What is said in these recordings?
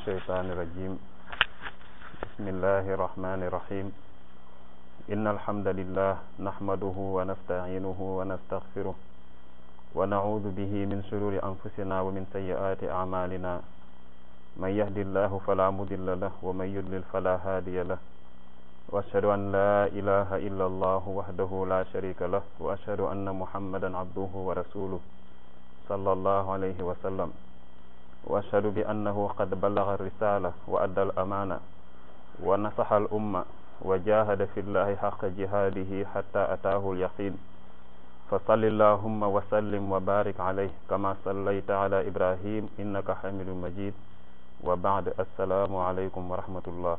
الشيطان الرجيم بسم الله الرحمن الرحيم إن الحمد لله نحمده ونستعينه ونستغفره ونعوذ به من شرور أنفسنا ومن سيئات أعمالنا من يهد الله فلا مضل له ومن يضلل فلا هادي له وأشهد أن لا إله إلا الله وحده لا شريك له وأشهد أن محمدا عبده ورسوله صلى الله عليه وسلم وأشهد بأنه قد بلغ الرسالة وأدى الأمانة ونصح الأمة وجاهد في الله حق جهاده حتى أتاه اليقين فصل اللهم وسلم وبارك عليه كما صليت على إبراهيم إنك حميد مجيد وبعد السلام عليكم ورحمة الله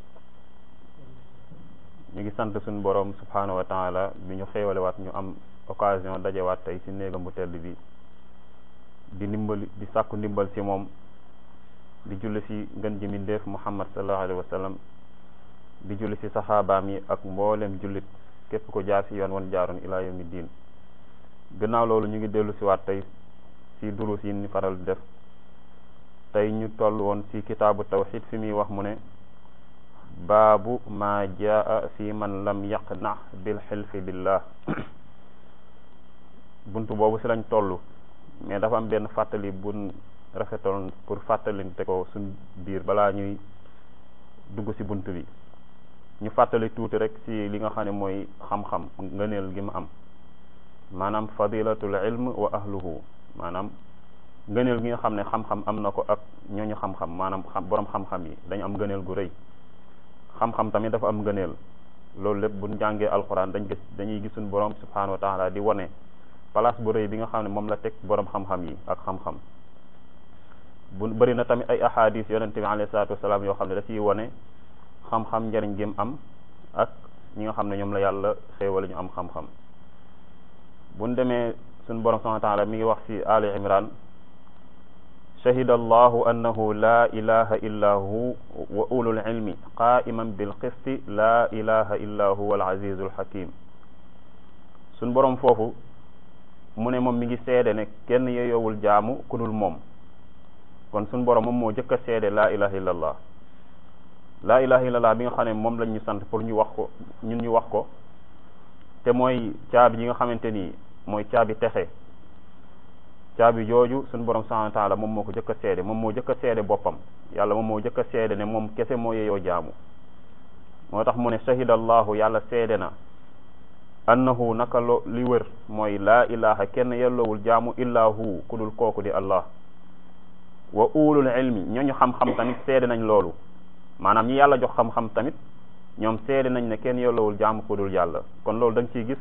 ñu ngi sant suñu borom subhanahu wa taala bi ñu xéewalewaat ñu am occasion dajewaat tey ci néegam bu tedd bi di ndimbali di sàkku ndimbal ci moom di julli ci ngën ji mindeef muhammad sallallahu alayhi wa sallam di julli ci saxaabaam yi ak mboolem jullit képp ko jaar ci yoon wan jaaroon ilaa yawmi diin gannaaw loolu ñu ngi dellu ci waat tey ci durus yi ni faral di def tey ñu toll woon ci kitaabu tawxid fi muy wax mu ne baabu ma jaa fi man lam yaqna bil xilfi billah buntu boobu ci lañ toll mais dafa am benn fàttali bun rafetoon pour fàttalinte ko suñ biir balaa ñuy dugg ci bunt bi ñu fàttali tuuti rek ci li nga xam ne mooy xam-xam ngëneel gi mu am maanaam fadilatul ilm wa ahluhu maanaam ngëneel gi nga xam ne xam-xam am na ko ak ñooñu xam-xam maanaam xam boroom xam-xam yi dañu am ngëneel gu rëy xam-xam tamit dafa am ngëneel loolu lépp buñ jàngee alxuraan dañ gis dañuy gis suñu borom subhanahu wa taala di wone place bu rëy bi nga xam ne moom la teg borom xam-xam yi ak xam-xam bu bëri na tamit ay ahadis yonente bi alayhi salaatu wasalaam yoo xam ne da ciy wone xam-xam njariñ gi mu am ak ñi nga xam ne ñoom la yàlla xéewal ñu am xam-xam buñ demee suñu borom subhanahu wa taala mi ngi wax ci ali imran shahida allahu annahu la ilaha illa hu wa ulul ilmi qaiman bil qisti la ilaha illa huwa al azizul hakim suñ borom foofu mu ne moom mi ngi seede ne kenn yeyoowul jaamu ku dul moom kon suñ borom moom moo jëkk a seede laa ilaha illallah laa ilaha illallah bi nga xam ne moom lañ ñu sant pour ñu wax ko ñun ñu wax ko te mooy caabi yi nga xamante ni mooy caabi texe caabi jooju suñ borom subhanahu wa taala moom moo ko jëkk a seede moom moo jëkk a seede boppam yàlla moom moo jëkk a seede ne moom kese moo yeyoo jaamu moo tax mu ne shahida allahu yàlla seede na annahu naka lo li wër mooy laa ilaha kenn yelloowul jaamu illa hu ku dul kooku di allah wa ulul ilmi ñooñu xam-xam tamit seede nañ loolu maanaam ñi yàlla jox xam-xam tamit ñoom seede nañ ne kenn yelloowul jaamu ku dul yàlla kon loolu da nga ciy gis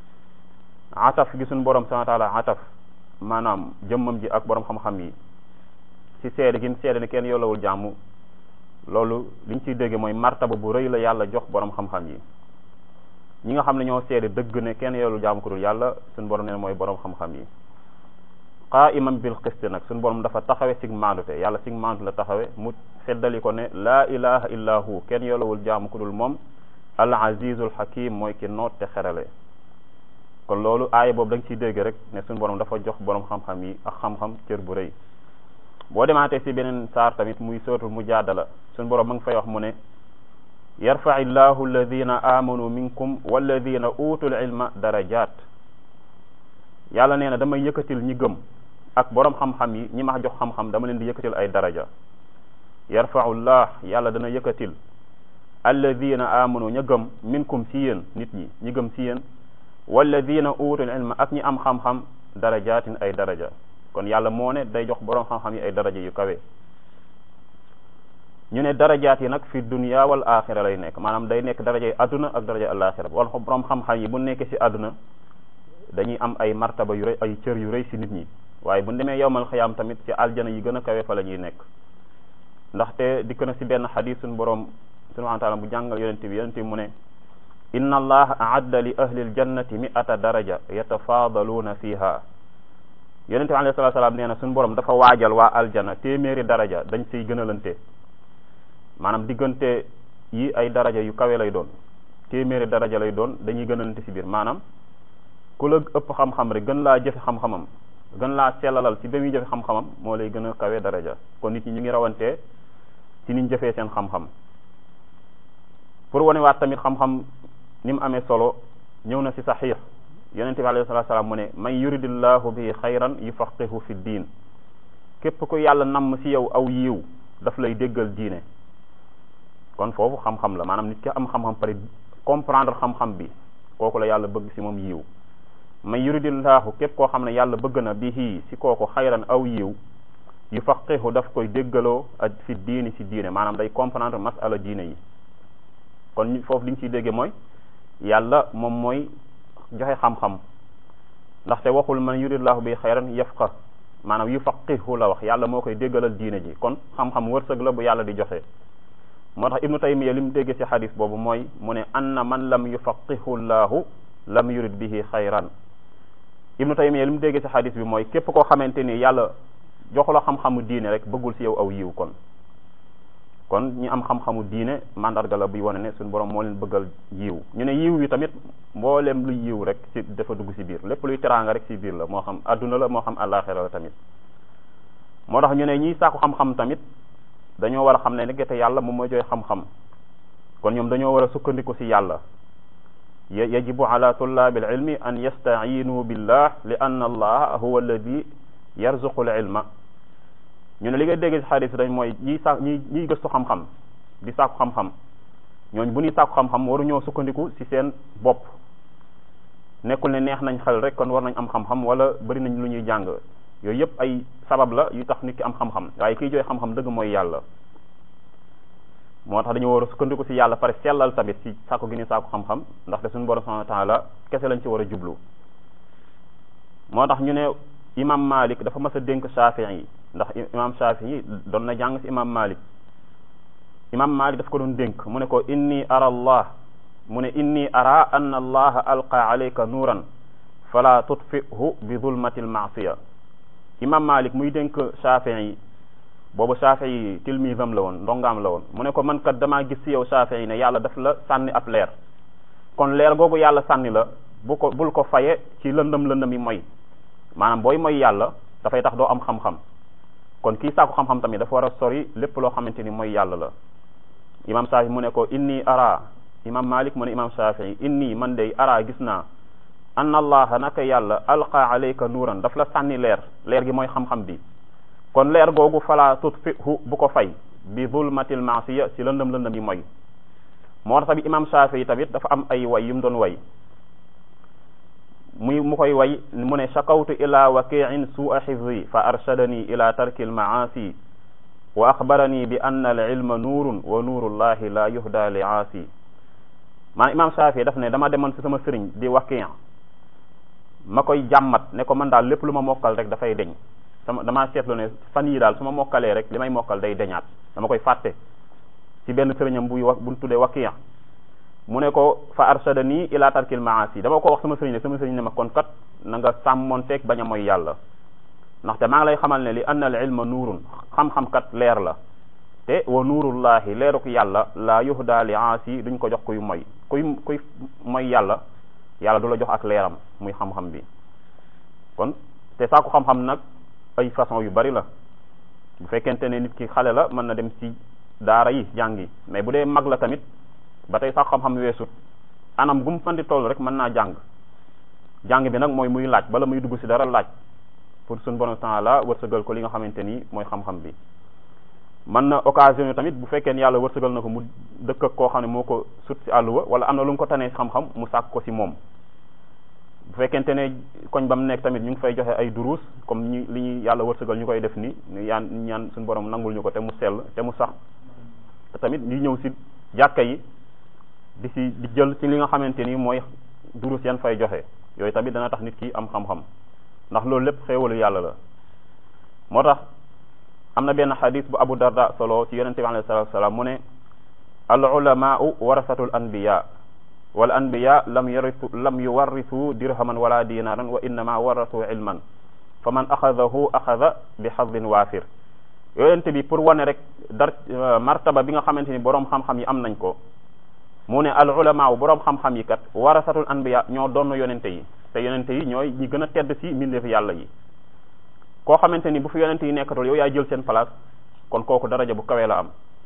ataf gi suñ borom subhanahu wa taala ataf maanaam jëmmam ji ak borom xam-xam yi ci seede gi mu seede ne kenn yelloowul jaamu loolu liñ ciy dégge mooy martaba bu rëy la yàlla jox borom xam-xam yi ñi nga xam ne ñoo seede dëgg ne kenn yelloowul jaamu ku dul yàlla suñ borom ne mooy borom xam-xam yi qaiman bil qist nag suñu borom dafa taxawe sig maandute yàlla sig maandu la taxawe mu feddali ko ne laa ilaha illa hu kenn yolowul jaamu ku dul moom al azizul hakim mooy ki noot te xerale kon loolu aaya boobu da nga ciy dégg rek ne suñu borom dafa jox borom xam-xam yi ak xam-xam cër bu rëy boo demaatee si beneen saar tamit muy sootul mujaadala suñu borom ma ngi fay wax mu ne yarfa illahu alladina amanu minkum walladina utul ilma darajat yàlla nee na damay yëkkatil ñi gëm ak borom xam-xam yi ñi ma jox xam-xam dama leen di yëkkatil ay daraja yarfaullah yàlla dana yëkkatil alladina amanu ña gëm minkum si yéen nit ñi ñi gëm si yéen walladina utul ilma ak ñi am xam-xam darajatin ay daraja kon yàlla moo ne day jox borom xam-xam yi ay daraja yu kawe ñu ne darajaat yi nag fi dunya wal axira lay nekk maanaam day nekk daraja yi adduna ak daraja alaxira wala borom xam-xam yi bu nekkee si adduna dañuy am ay martaba yu rëy ay cër yu rëy ci nit ñi waaye bu demee yowmal xiyaam tamit ci aljana yi gën a kawe fa la ñuy nekk ndaxte dikk na ci benn xadis suñu boroom subhanahu wa taala bu jàngal yonente bi yonente bi mu ne inna allaha aadda li ahli aljannati mi'ata daraja yatafaadaluuna fiha yonente bi alayhi salatu salaam nee na suñu boroom dafa waajal waa aljana téeméeri daraja dañ siy gënalante maanaam diggante yi ay daraja yu kawe lay doon téeméeri daraja lay doon dañuy gënalante ci biir maanaam ku la ëpp xam-xam rek gën laa jëfe xam-xamam gën laa sellalal ci ba muy jëfe xam-xamam moo lay gën a kawe daraja kon nit ñi ñu ngi rawantee ci niñ jëfee seen xam-xam pour wanewaat tamit xam-xam ni mu amee solo ñëw na ci saxiix yonente bi alayhi salatu salaam mu ne man yuridillahu bi xayran yufaqihu fi diin képp ku yàlla namm ci yow aw yiw daf lay déggal diine kon foofu xam-xam la maanaam nit ki am xam-xam pare comprendre xam-xam bi kooku la yàlla bëgg ci moom yiw man yuridillahu képp koo xam ne yàlla bëgg na bihi ci kooku xayran aw yiw yufaqihu daf koy déggaloo ak fi diini ci diine maanaam day comprendre masala diine yi kon foofu li ñu ciy dégge mooy yàlla moom mooy joxe xam-xam ndaxte waxul man yuridillahu bi xayran yafqa maanaam yufaqihu la wax yàlla moo koy déggalal diine ji kon xam-xam wërsëg la bu yàlla di joxe moo tax ibnu taymiya li mu dégge ci xadis boobu mooy mu ne anna man lam yufaqihu llahu lam yurid bihi xayran ibnu taymiya li mu dégge ci xadis bi mooy képp koo xamante ni yàlla joxu la xam-xamu diine rek bëggul ci yow aw yiw kon kon ñi am xam-xamu diine mandarga la buy wane ne suñu borom moo leen bëggal yiw ñu ne yiw wi tamit mboolem luy yiw rek ci dafa dugg ci biir lépp luy teraanga rek ci biir la moo xam adduna la moo xam àllaaxira la tamit moo tax ñu ne ñiy sàkku xam-xam tamit dañoo war a xam ne nekkete yàlla moom mooy jooy xam-xam kon ñoom dañoo war a sukkandiku ci yàlla yajibu ala tullaabil ilmi an yastaciinu billah li anna allaha huwa alladi yarzuqu l ilma ñu ne li ngay dégg ci xadis dañ mooy ñiy sa ñi ñiy gëstu xam-xam di sàkku xam-xam ñooñ bu ñuy sàkku xam-xam waru ñoo sukkandiku ci seen bopp nekkul ne neex nañ xel rek kon war nañ am xam-xam wala bari nañ lu ñuy jàng yooyu yëpp ay sabab la yu tax nit ki am xam-xam waaye kiy jooy xam-xam dëgg mooy yàlla moo tax dañu war a sukkandiku ci yàlla pare sellal tamit ci sàkku gi ni sàkku xam-xam ndaxte suñu borom subhanahu wa taala kese lañ ci war a jublu moo tax ñu ne imam malik dafa mas a dénk Shafii yi ndax imam Shafii yi doon na jàng ci imam malik imam malik daf ko doon dénk mu ne ko inni ara allah mu ne inni ara anna allaha alqa alayka nuuran fala tutfihu bi zulmati almaasiya imam malik muy dénk Shafii yi boobu Shafii yi tilmisam la woon ndongaam la woon mu ne ko man kat damaa gis ci yow Shafii yi ne yàlla daf la sànni ab leer kon leer googu yàlla sànni la bu ko bul ko faye ci lëndëm lëndëm yi mooy maanaam booy mooy yàlla dafay tax doo am xam-xam kon kii sàkku xam-xam tamit dafa war a sori lépp loo xamante ni mooy yàlla la imam Shafii mu ne ko inni ara imam Malik mu ne imam Shafii inni man day ara gis naa anna allaha naka yàlla alqa alayka nuuran daf la sànni leer leer gi mooy xam-xam bi kon leer googu fala tutfihu bu ko fay bi zulmatil maasiya ci lëndëm lëndëm yi mooy moo tax tamit imam Shafii tamit dafa am ay way yu mu doon way muy mu koy way mu ne shakawtu ila waqiin su'a xifzi fa arshadani ila tarki almaasi wa axbarani bi anna al ilma nuurun wa nuurullahi la yuhda li aasi maa imam Shafii daf ne dama demoon ci sama sëriñ di waqi ma koy jàmmat ne ko man daal lépp lu ma mokkal rek dafay deñ sama damaa seetlu ne fan yii daal su ma mokkalee rek li may mokkal day deñaat dama koy fàtte ci benn sëriñam buy wax buñ tuddee waqi mu ne ko fa arshadani ila tarkil maasi dama ko wax sama sëriñ ne sama sëriñ ne ma kon kat na nga sàmmonteeg bañ a mooy yàlla ndaxte maa ngi lay xamal ne li anna al ilma nuurun xam-xam kat leer la te wa nuurullahi leeruk yàlla la yuhda li aasi duñ ko jox kuy moy kuy kuy mooy yàlla yàlla du la jox ak leeram muy xam-xam bi kon te saaku xam-xam nag ay façon yu bari la bu fekkente ne nit ki xale la mën na dem ci daara yi jàngi mais bu dee mag la tamit ba tey sax xam-xam weesut anam gu mu fan di toll rek mën naa jàng jàng bi nag mooy muy laaj bala muy dugg ci dara laaj pour suñu borom taala wërsëgal ko li nga xamante ni mooy xam-xam bi mën na occasion tamit bu fekkee ne yàlla wërsëgal na ko mu dëkk ak koo xam ne moo ko sut ci àlluwa wala am na lu mu ko tanee xam-xam mu sàkk ko ci moom bu fekkente ne koñ ba mu nekk tamit ñu ngi fay joxe ay duruus comme ñi li ñuy yàlla wërsëgal ñu koy def ni yaan ñaan suñu borom nangul ñu ko te mu sell te mu sax te tamit ñu ñëw ci jàkka yi di ci di jël ci li nga xamante ni mooy durus yan fay joxe yooyu tamit dana tax nit ki am xam-xam ndax loolu lépp xéewalu yàlla la moo tax am na benn xadis bu abu darda solo ci yonente bi alayhi salatu wasalaam mu ne al ulamaau warasatul anbiya wal anbiya lam yarisu lam yuwarrisu dirhaman wala dinaran wa innama warasu ilman fa man axadahu axada bi xadin waafir yonente bi pour wane rek dar martaba bi nga xamante ni boroom xam-xam yi am nañ ko mu ne al ulama wu boroom xam-xam yi kat warasatul anbiya ñoo doon yonente yi te yonente yi ñooy ñi gën a tedd ci mbindeefi yàlla yi koo xamante ni bu fi yonente yi nekkatul yow yaay jël seen place kon kooku daraja bu kawee la am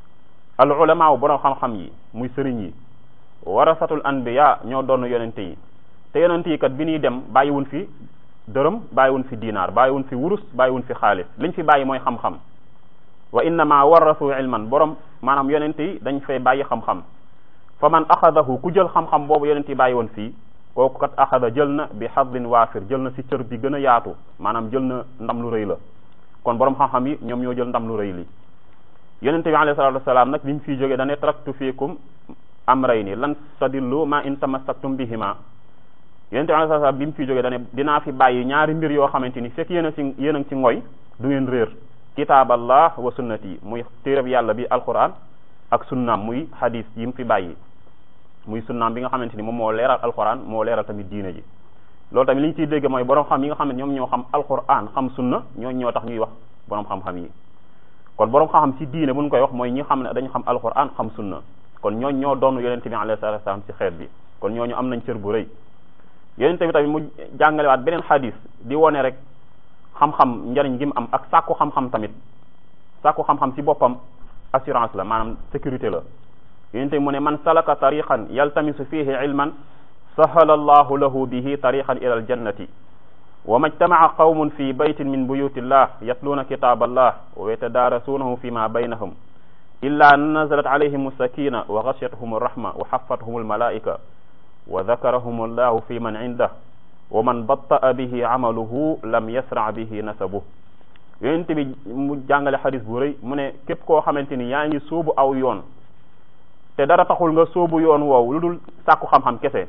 al ulama borom xam-xam yi muy sëriñ yi warasatul anbiya ñoo doon yonente yi te yonente yi kat bi ñuy dem bàyyiwun fi dërëm bàyyiwun fi dinaar bàyyiwun fi wurus bàyyiwun fi xaalis liñ fi bàyyi mooy xam-xam wa innama warasu ilman borom maanaam yonente yi dañ fay bàyyi xam-xam fa man axadahu ku jël xam-xam boobu yonente yi bàyyi woon fii kooku kat axada jël na bi xadin waafir jël na si cër bi gën a yaatu maanaam jël na ndam lu rëy la kon borom xam-xam yi ñoom ñoo jël ndam lu rëy li yonente bi alayhi salatu wasalaam nag bi mu fiy jógee dane taraktu fiikum amrayni lan tadillu ma in tamassaktum bihima yonente bi alayhi salatu wasalaam bi mu fiy jógee dane dinaa fi bàyyi ñaari mbir yoo xamante ni fekk yéen a si yéen a ngi ci ngoy du ngeen réer kitaaballah wa sunnati muy téereb yàlla bi alquran ak sunnaam muy hadis yi mu fi bàyyi muy sunnaam bi nga xamante ni moom moo leeral alquran moo leeral tamit diine ji loolu tamit li ñu ciy dégg mooy borom xam yi nga xam ne ñoom ñoo xam alquran xam sunna ñoo ñoo tax ñuy wax borom xam-xam yi kon borom xam-xam ci diine bu ñu koy wax mooy ñi xam ne dañu xam alquran xam sunna kon ñooñ ñoo doon yonente bi alayhi salatu wasalam ci xeet bi kon ñooñu am nañ cër bu rëy yonente bi tamit mu jàngalewaat beneen hadis di wone rek xam-xam njariñ gi mu am ak sàkku xam-xam tamit sàkku xam-xam ci boppam assurance la maanaam sécurité la yonente mu ne man salaka tariqan yaltamisu fihi ilman sahala allahu lahu bihi tariqan ila aljannati wa majtamaca qawmun fi baytin min buyuti llah yatluuna kitab allah wa yatadaarasuunahu fi ma baynahum illa nazalat alayhim sakina wa gashiyatuhum arrahma wa xafathum almalaika wa dakarahum allahu fi man indah wa man batta'a bihi amaluhu lam yasra bihi nasabuh yonente bi mu jàngale xadis bu rëy mu ne képp koo xamante ni yaa ngi sóobu aw yoon te dara taxul nga sóobu yoon woowu lu dul sàkku xam-xam kese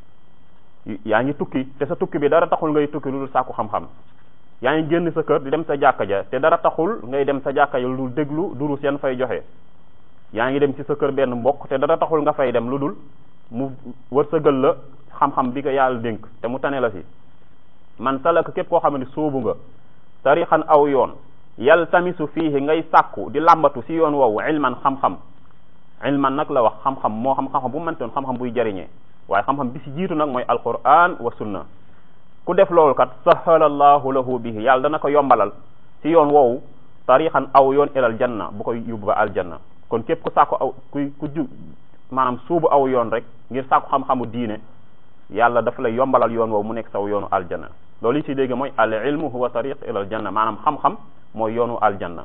yaa ngi tukki te sa tukki bi dara taxul ngay tukki lu dul sàkku xam-xam yaa ngi génn sa kër di dem sa jàkka ja te dara taxul ngay dem sa jàkka ja lu dul déglu durus yan fay joxe yaa ngi dem ci sa kër benn mbokk te dara taxul nga fay dem lu dul mu wërsëgal la xam-xam bi ko yàlla dénk te mu tane la si man salaka képp koo xam ne sóobu nga tarixan aw yoon yaltamisu fiihi ngay sàkku di làmbatu si yoon woowu ilman xam-xam ilman nag la wax xam-xam moo xam xam-xam bu mëntoon xam-xam buy jariñee waaye xam-xam bi si jiitu nag mooy alquran wa sunna ku def loolu kat sahala allahu lahu bihi yàlla dana ko yombalal si yoon woowu tarixan aw yoon ilal janna bu koy yóbbu ba aljanna kon képp ku sàkku aw ku ku ju maanaam suubu aw yoon rek ngir sàkku xam-xamu diine yàlla dafa lay yombalal yoon woowu mu nekk saw yoonu aljanna loolu yi si dégg mooy al ilmu huwa tariq ilal janna maanaam xam-xam mooy yoonu aljanna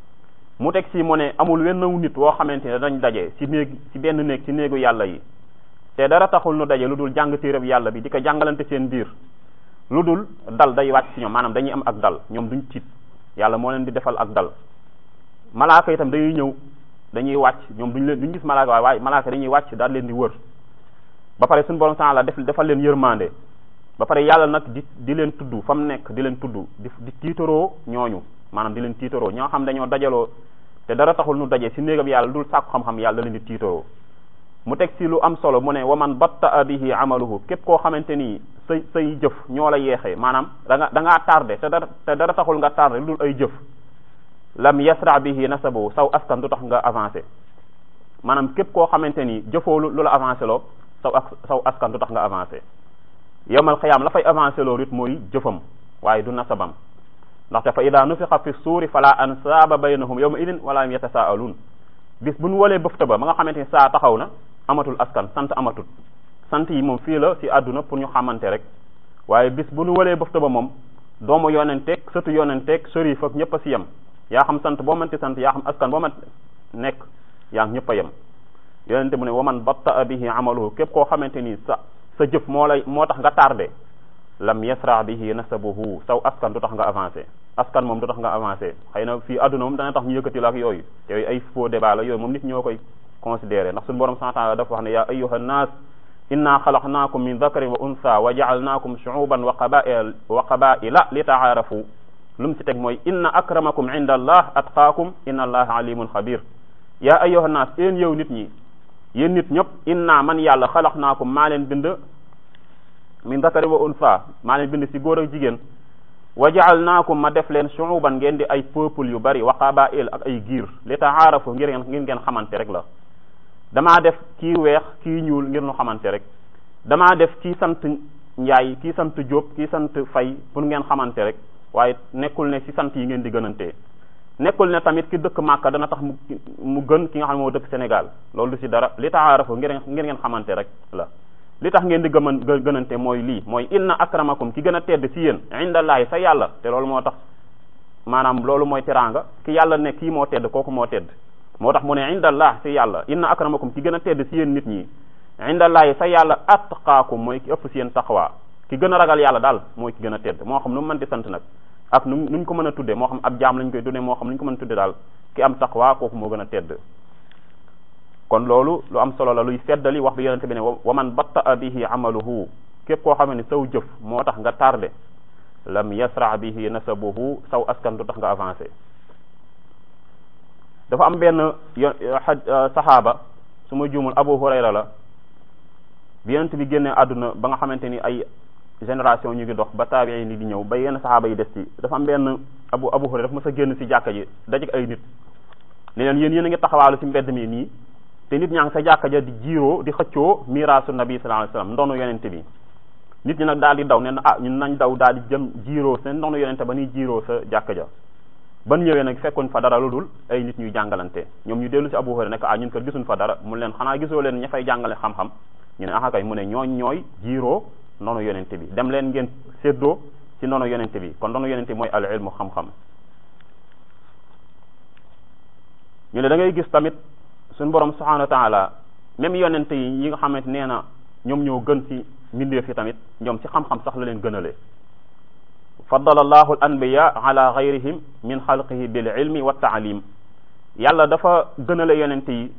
mu teg si mu ne amul wenn nit woo xamante ne dañ daje si néeg si benn néeg si néegu yàlla yi te dara taxul nu daje lu dul jàng téereb yàlla bi di ko jàngalante seen biir lu dul dal day wàcc si ñoom maanaam dañuy am ak dal ñoom duñ tiit yàlla moo leen di defal ak dal malaaka itam dañuy ñëw dañuy wàcc ñoom duñ leen duñ gis malaaka waaye waaye malaaka dañuy wàcc daal leen di wër ba pare suñu borom taala def defal leen yërmande ba pare yàlla nag di di leen tudd fa mu nekk di leen tudd di di tiitaroo ñooñu maanaam di leen tiitaroo ñoo xam dañoo dajaloo te dara taxul nu daje si néegam yàlla dul sàkku xam-xam yàlla da leen di tiitaroo mu teg si lu am solo mu ne wa man batta bihi amaluhu képp koo xamante ni say say jëf ñoo la yeexee maanaam da nga da ngaa tardé te dara te dara taxul nga tardé lu dul ay jëf lam yasra bihi nasabu saw askan du tax nga avancé maanaam képp koo xamante ni jëfoo lu la avancé loo saw ak saw askan du tax nga avancé yowmal xiyaam la fay avancé loo it mooy jëfam waaye du nasabam ndaxte fa ida nufixa fi suuri fala ansaaba baynahum yawma idin wala hum yatasaaluun bis bu nu walee bëfta ba ma nga xamante ni saa taxaw na amatul askan sant amatul sant yi moom fii la si àdduna pour ñu xamante rek waaye bis bu nu walee bëfta ba moom doomu yonenteeg sëtu yonenteeg sërif ak ñëpp a si yem yaa xam sant boo mënti sant yaa xam askan boo mën nekk yaa ngi ñëpp a yem yonente mu ne waman batta bihi amaluhu képp koo xamante ni sa sa jëf moo lay moo tax nga tardé lam yasra bihi nasabuhu saw askan du tax nga avancé askan moom du tax nga avancé xëy na fii àdduna moom dana tax ñu yëkkati la ak yooyu te yooyu ay faux débat la yooyu moom nit ñoo koy considéré ndax suñu borom subhanahu wa ta'ala dafa wax ne ya ayyuha nnas inna xalaqnaakum min dakarin wa unsa wa ja'alnaakum shu'uban wa qaba'ila wa qaba'ila li ta'aarafu lu mu si teg mooy inna akramakum inda allah atqaakum inna allaha alimun xabir ya ayyuha nnas yéen yow nit ñi yéen nit ñëpp inna man yàlla xalaqnaakum maa leen bind min dakari wa unsa maa leen bind si góor ak jigéen wa ja'alnaakum ma def leen shu'uban ngeen di ay peuple yu bari wa qaba'il ak ay giir li ta'aarafu ngir ngeen ngeen xamante rek la damaa def kii weex kii ñuul ngir nu xamante rek damaa def kii sant njaay kii sant jóob kii sant fay pour ngeen xamante rek waaye nekkul ne si sant yi ngeen di gënante nekkul ne tamit ki dëkk Màkka dana tax mu mu gën ki nga xam ne moo dëkk Sénégal loolu du ci dara li taarafu ngir ngir ngeen xamante rek la li tax ngeen di gëman gënante mooy lii mooy inna akramakum ki gën a tedd ci yéen indallaahi sa yàlla te loolu moo tax maanaam loolu mooy teraanga ki yàlla ne kii moo tedd kooku moo tedd moo tax mu ne indallah ci yàlla inna akramakum ki gën a tedd ci yéen nit ñi indallaahi sa yàlla atqaakum mooy ki ëpp ci yéen taqwa ki gën a ragal yàlla daal mooy ki gën a tedd moo xam nu mu mën di sant nag ak nu nuñ ko mën a tudde moo xam ab jaam lañ koy tudde moo xam nuñ ko mën a tudde daal ki am taqwa kooku moo gën a tedd kon loolu lu am solo la luy feddali wax bi yonente bi ne wa man batta bihi amaluhu képp koo xam ne saw jëf moo tax nga tardé lam yasra bihi nasabuhu saw askan du tax nga avancé dafa am benn saxaaba su ma juumul Abu Hurayra la bi yonente bi génne àdduna ba nga xamante ni ay génération ñu ngi dox ba taabii ni di ñëw ba yenn saxaaba yi des ci dafa am benn abu abu hurayra dafa mës a génn ci jàkka ji dajek ay nit ne leen yéen yéen a ngi taxawaalu ci mbedd mi nii te nit ñaa ngi sa jàkka ja di jiiroo di xëccoo miraasu nabi sallallahu alayhi wasallam ndoonu yonente bi nit ñi nag daal di daw ne na ah ñun nañ daw daal di jëm jiiroo seen ndoonu yonente ba ni jiiroo sa jàkka ja ban ñëwee nag fekkuñ fa dara lu dul ay nit ñuy jàngalante ñoom ñu dellu ci abu hurayra nekk ah ñun kat gisuñ fa dara mu leen xanaa gisoo leen ña fay jàngale xam-xam ñu ne ah kay mu ne ñooñ ñooy jiiroo noonu yonente bi dem leen ngeen séddoo ci noonu yonente bi kon noonu yonente bi mooy al ilmu xam-xam ñu ne da ngay gis tamit suñu borom subhanahu wa taala même yonente yi yi nga xamante nee na ñoom ñoo gën ci mbindeef yi tamit ñoom ci xam-xam sax la leen gënale faddala allahu al anbiya ala gayrihim min xalqihi bil ilmi wa taalim yàlla dafa gënale yonente yi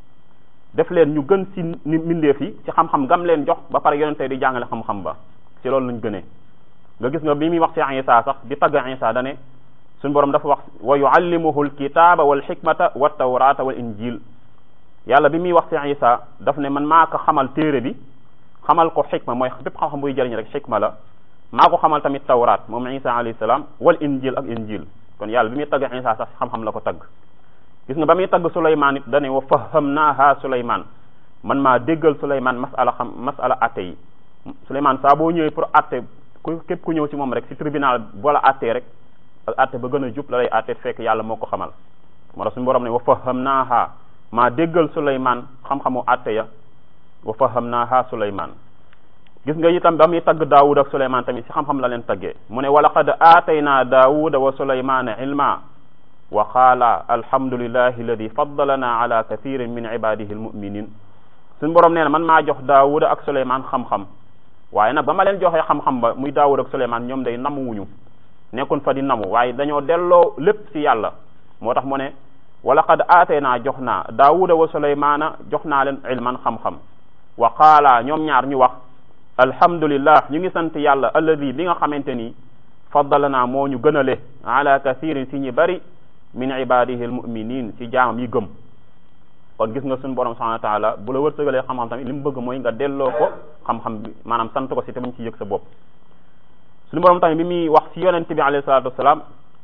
def leen ñu gën ci ni mbindeef yi ci xam-xam gam leen jox ba pare yonente di jàngale xam-xam ba ci loolu lañ gënee nga gis nga bi muy wax ci Isa sax di tagg Isa dane suñu borom dafa wax wa yuallimuhu alkitaba wal xikmata wa tawrata wal injil yàlla bi muy wax ci Isa daf ne man maa ko xamal téere bi xamal ko xikma mooy bépp xam-xam buy jëriñ rek xikma la maa ko xamal tamit tawraat moom Isa alayhi salaam wal injil ak injil kon yàlla bi muy tagg Isa sax xam-xam la ko tagg gis nga ba muy tagg Souleymane it dane wa fahamnaaha Souleymane man maa déggal Souleymane masala xam masala atte yi Souleymane saa boo ñëwee pour atte ku képp ku ñëw ci moom rek ci tribunal boola attee rek ak atte ba gën a jub la lay atte fekk yàlla moo ko xamal moo tax suñu borom ne wa fahamnaaha maa déggal Souleymane xam-xamu atte ya wa fahamnaaha Souleymane gis nga itam ba muy tagg Daawud ak Souleymane tamit ci xam-xam la leen taggee mu ne wa laqad aataynaa Daawuda wa Souleymane ilma wa qaala alhamdulillahi alladi faddalana ala kathirin min ibadihi almuminin suñu borom nee na man maa jox daawuda ak suleymaan xam-xam waaye nag ba ma leen joxee xam-xam ba muy daawuda ak suleymaan ñoom day namu wuñu nekkun fa di namu waaye dañoo delloo lépp ci yàlla moo tax mu ne wala qad aateenaa jox naa daawuda wa suleymaana jox naa leen ilman xam-xam wa qaala ñoom ñaar ñu wax alhamdulillah ñu ngi sant yàlla alladi bi nga xamante ni faddalana moo ñu gënale ala kathirin si ñi bari min ibadihi almuminin ci jaamam yi gëm kon gis nga suñu borom subhanahu wa taala bu la wërsëgalee xam-xam tamit li mu bëgg mooy nga delloo ko xam-xam bi maanaam sant ko si te bañ ci yëg sa bopp suñu borom tamit bi muy wax ci yonente bi alayhi salatu wasalaam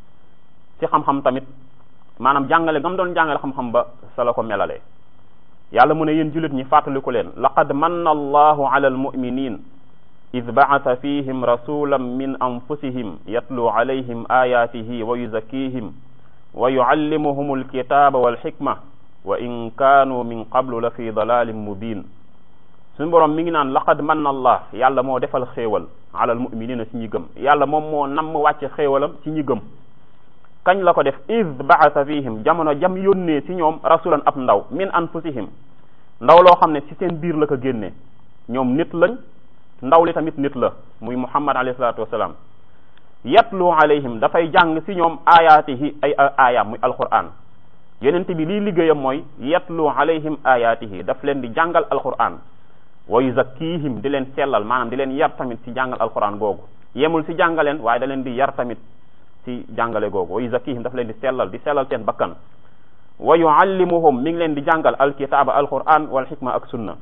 ci xam-xam tamit maanaam jàngale gam doon jàngale xam-xam ba sa la ko melalee yàlla mu ne yéen jullit ñi fàttaliku leen laqad manna allahu ala almuminin id ba'atha fihim rasulan min anfusihim yatlu alayhim ayatihi wa yuzakkihim wa yuallimuhum alkitaba walxikma wa in kaanu min qablu la fi dalalin mubin suñu borom mi ngi naan laqad manna allah yàlla moo defal xéewal ala almuminina ci ñi gëm yàlla moom moo namm wàcce xéewalam ci ñi gëm kañ la ko def id ba'atha fihim jamono jam yónnee ci ñoom rasulan ab ndaw min anfusihim ndaw loo xam ne ci seen biir la ko génnee ñoom nit lañ ndaw li tamit nit la muy muhammad alayhi salatu wasalaam yatlu alayhim dafay jàng ci ñoom ayaatihi ay ayaam muy alquran yonent bi lii liggéeyam mooy yatlu alayhim ayaatihi daf leen di jàngal alquran wa yuzakkihim di leen sellal maanaam di leen yar tamit ci jàngal alquran googu yemul ci jàngaleen waaye da leen di yar tamit ci jàngale googu wa yuzakkihim daf leen di sellal di sellal seen bakkan wa yuallimuhum mi ngi leen di jàngal alkitaaba alquran wal xikma ak sunna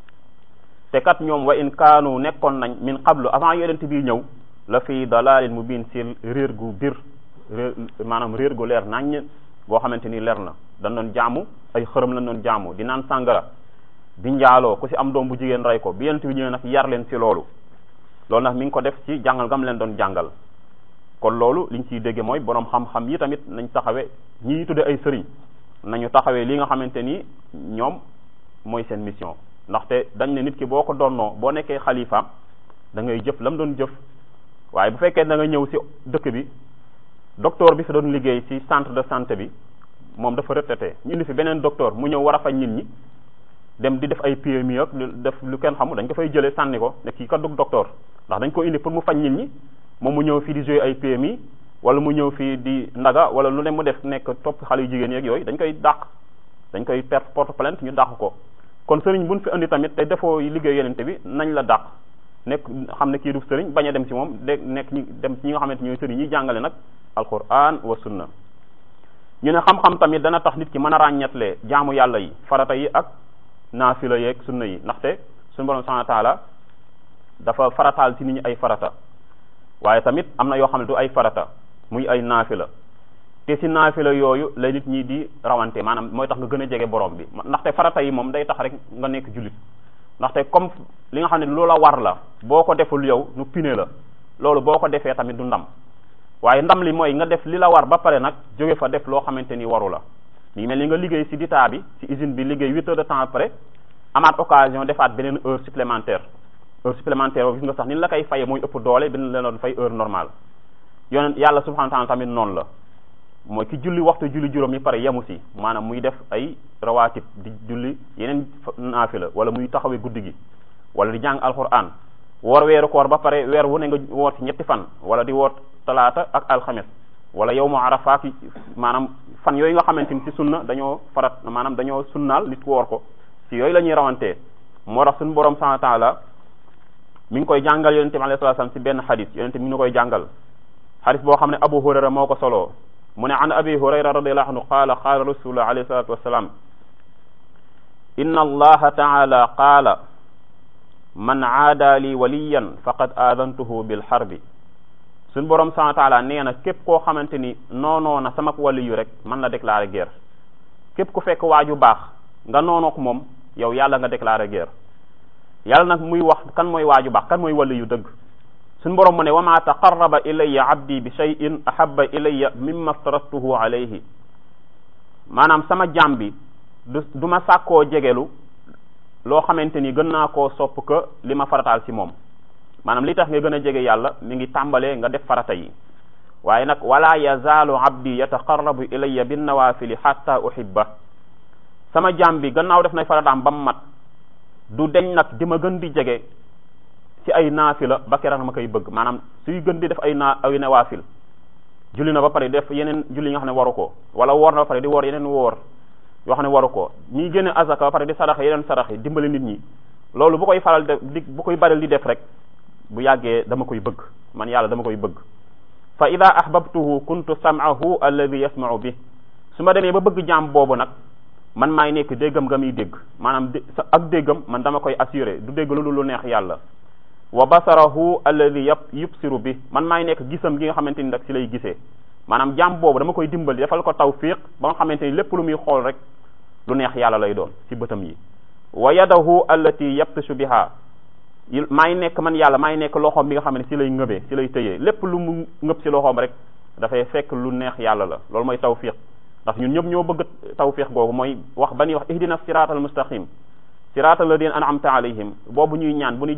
te kat ñoom wa in kaanu nekkoon nañ min qablu avant yonent bi ñëw la fi dalalin mubin si réer gu bir réer maanaam réer gu leer naññ boo xamante ni leer na dañ doon jaamu ay xërëm lañ doon jaamu di naan sàngara di njaaloo ku si am doom bu jigéen rey ko bi yonent bi ñëwee nag yar leen si loolu loolu nag mi ngi ko def ci jàngal gam leen doon jàngal kon loolu liñ ciy dégge mooy borom xam-xam yi tamit nañ taxawee ñi tudde ay sëriñ nañu taxawee li nga xamante ni ñoom mooy seen mission ndaxte dañ ne nit ki boo ko donnoo boo nekkee xalifa da ngay jëf lam doon jëf waaye bu fekkee da nga ñëw ci dëkk bi docteur bi fi doon liggéey ci centre de santé bi moom dafa retraité ñu indi fi beneen docteur mu ñëw war a faj nit ñi dem di def ay PMI ak def lu kenn xamul dañ ko fay jëlee sànni ko ne kii kat du docteur ndax dañ ko indi pour mu faj nit ñi moom mu ñëw fii di jouer ay PMI wala mu ñëw fii di ndaga wala lu ne mu def nekk topp xale yu jigéen yeeg yooyu dañ koy dàq dañ koy perte porte plainte ñu dàq ko kon sëriñ buñ fi indi tamit te defoo liggéey yenente bi nañ la dàq nekk xam ne kii du sëriñ bañ a dem ci moom de nekk ñi dem ci ñi nga xamante ñooy sëriñ ñi jàngale nag alquran wa sunna ñu ne xam-xam tamit dana tax nit ki mën a ràññetle jaamu yàlla yi farata yi ak naafila yeeg sunna yi ndaxte suñu borom subhanahu wa taala dafa farataal ci nit ñi ay farata waaye tamit am na yoo xam ne du ay farata muy ay naafila te ci naafila yooyu la nit ñi di rawante maanaam mooy tax nga gën a jege borom bi ndaxte farata yi moom day tax rek nga nekk jullit ndaxte comme li nga xam ne loola war la boo ko deful yow nu pine la loolu boo ko defee tamit du ndam waaye ndam li mooy nga def li la war ba pare nag jóge fa def loo xamante ni waru la mi mel ni nga liggéey ci ditaa bi ci usine bi liggéey huit heures de temps après amaat occasion defaat beneen heure supplémentaire heure supplémentaire boobu gis nga sax ni la koy faye mooy ëpp doole bin la doon fay heure normale yonent yàlla subhanahu wa ta'ala tamit noonu la mooy ki julli waxtu julli juróom yi pare yemu ci maanaam muy def ay rawaatib di julli yeneen naafila wala muy taxawee guddi gi wala di jàng alquran woor weeru koor ba pare weer wu ne nga woor ci ñetti fan wala di woor talaata ak alxames wala yow mu arafa fi maanaam fan yooyu nga xamante ni ci sunna dañoo farat maanaam dañoo sunnaal nit ku woor ko ci yooyu la ñuy rawantee moo tax suñu borom subhanahu wa ta'ala mi ngi koy jàngal yonente bi alayhi salaam ci benn xadis yonente mi ngi koy jàngal xadis boo xam ne abu hurayra moo ko soloo mu ne an abi hurayra radiyallahu anhu qaala qaala rasulullah alayhi salatu wassalam inna allaha ta'ala qaala man aada li waliyan faqad aadantuhu bil harbi suñ borom subhanahu wa ta'ala nee na képp koo xamante ni noonoo na sama wali yu rek man la déclarer guerre képp ku fekk waaju baax nga noonook moom yow yàlla nga déclarer guerre yàlla nag muy wax kan mooy waaju baax kan mooy wali yu dëgg suñ borom mu ne wa ma taqarraba ilayya abdi bi shay'in ahabba ilayya mimma aftaradtuhu alayhi maanaam sama jaam bi du du ma sàkkoo jegelu loo xamante ni gën naa koo sopp que li ma farataal ci moom maanaam li tax nga gën a jege yàlla mi ngi tàmbalee nga def farata yi waaye nag wala yazaalu abdi yataqarrabu ilayya bin nawafili hatta uhibba sama jaam bi gannaaw def nay farataam ba mu mat du deñ nag di ma gën di jege ci ay naafila ba keroog ma koy bëgg maanaam suy gën di def ay naa ay nawaafil julli na ba pare def yeneen julli yi nga xam ne waru ko wala woor na ba pare di woor yeneen woor yoo xam ne waru ko ñi génne azaka ba pare di saraxe yeneen saraxe dimbali nit ñi loolu bu koy faral def di bu koy baral di def rek bu yàggee dama koy bëgg man yàlla dama koy bëgg fa ida ahbabtuhu kuntu sam'ahu alladhi yasma'u bi su ma demee ba bëgg jaam boobu nag man maay nekk déggam nga muy dégg maanaam ak déggam man dama koy assuré du dégg lu lu neex yàlla wa basarahu alladhi yab yubsiru bi man maay nekk gisam gi nga xamante ni nag ci lay gisee maanaam jaam boobu dama koy dimbali defal ko tawfiq ba nga xamante ni lépp lu muy xool rek lu neex yàlla lay doon ci bëtam yi wa yadahu allati yabtishu biha maay nekk man yàlla maay nekk loxoom bi nga xam ne ci lay ngëbee ci lay tëyee lépp lu mu ngëb ci loxoom rek dafay fekk lu neex yàlla la loolu mooy tawfiq ndax ñun ñëpp ñoo bëgg tawfiq boobu mooy wax ba ñuy wax ihdina siratal mustaqim siratal ladina an'amta alayhim boobu ñuy ñaan bu ñuy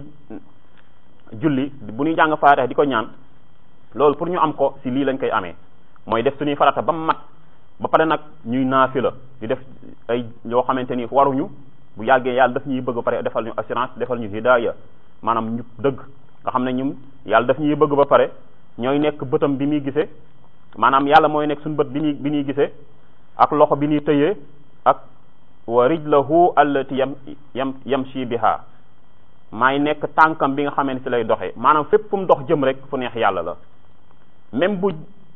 julli bu ñuy jàng faatiha di ko ñaan loolu pour ñu am ko ci lii lañ koy amee mooy def suñuy farata ba mu mat ba pare nag ñuy naafila di def ay yoo xamante ni waruñu bu yàggee yàlla daf ñuy bëgg ba pare defal ñu assurance defal ñu hidaya maanaam ñu dëgg nga xam ne ñun yàlla daf ñuy bëgg ba pare ñooy nekk bëtam bi muy gisee maanaam yàlla mooy nekk suñu bët bi ñuy bi ñuy gisee ak loxo bi ñuy tëyee ak wa rijlahu allati yam yam yamshi biha maay nekk tànkam bi nga xamee ne ci lay doxee maanaam fépp fu mu dox jëm rek fu neex yàlla la même bu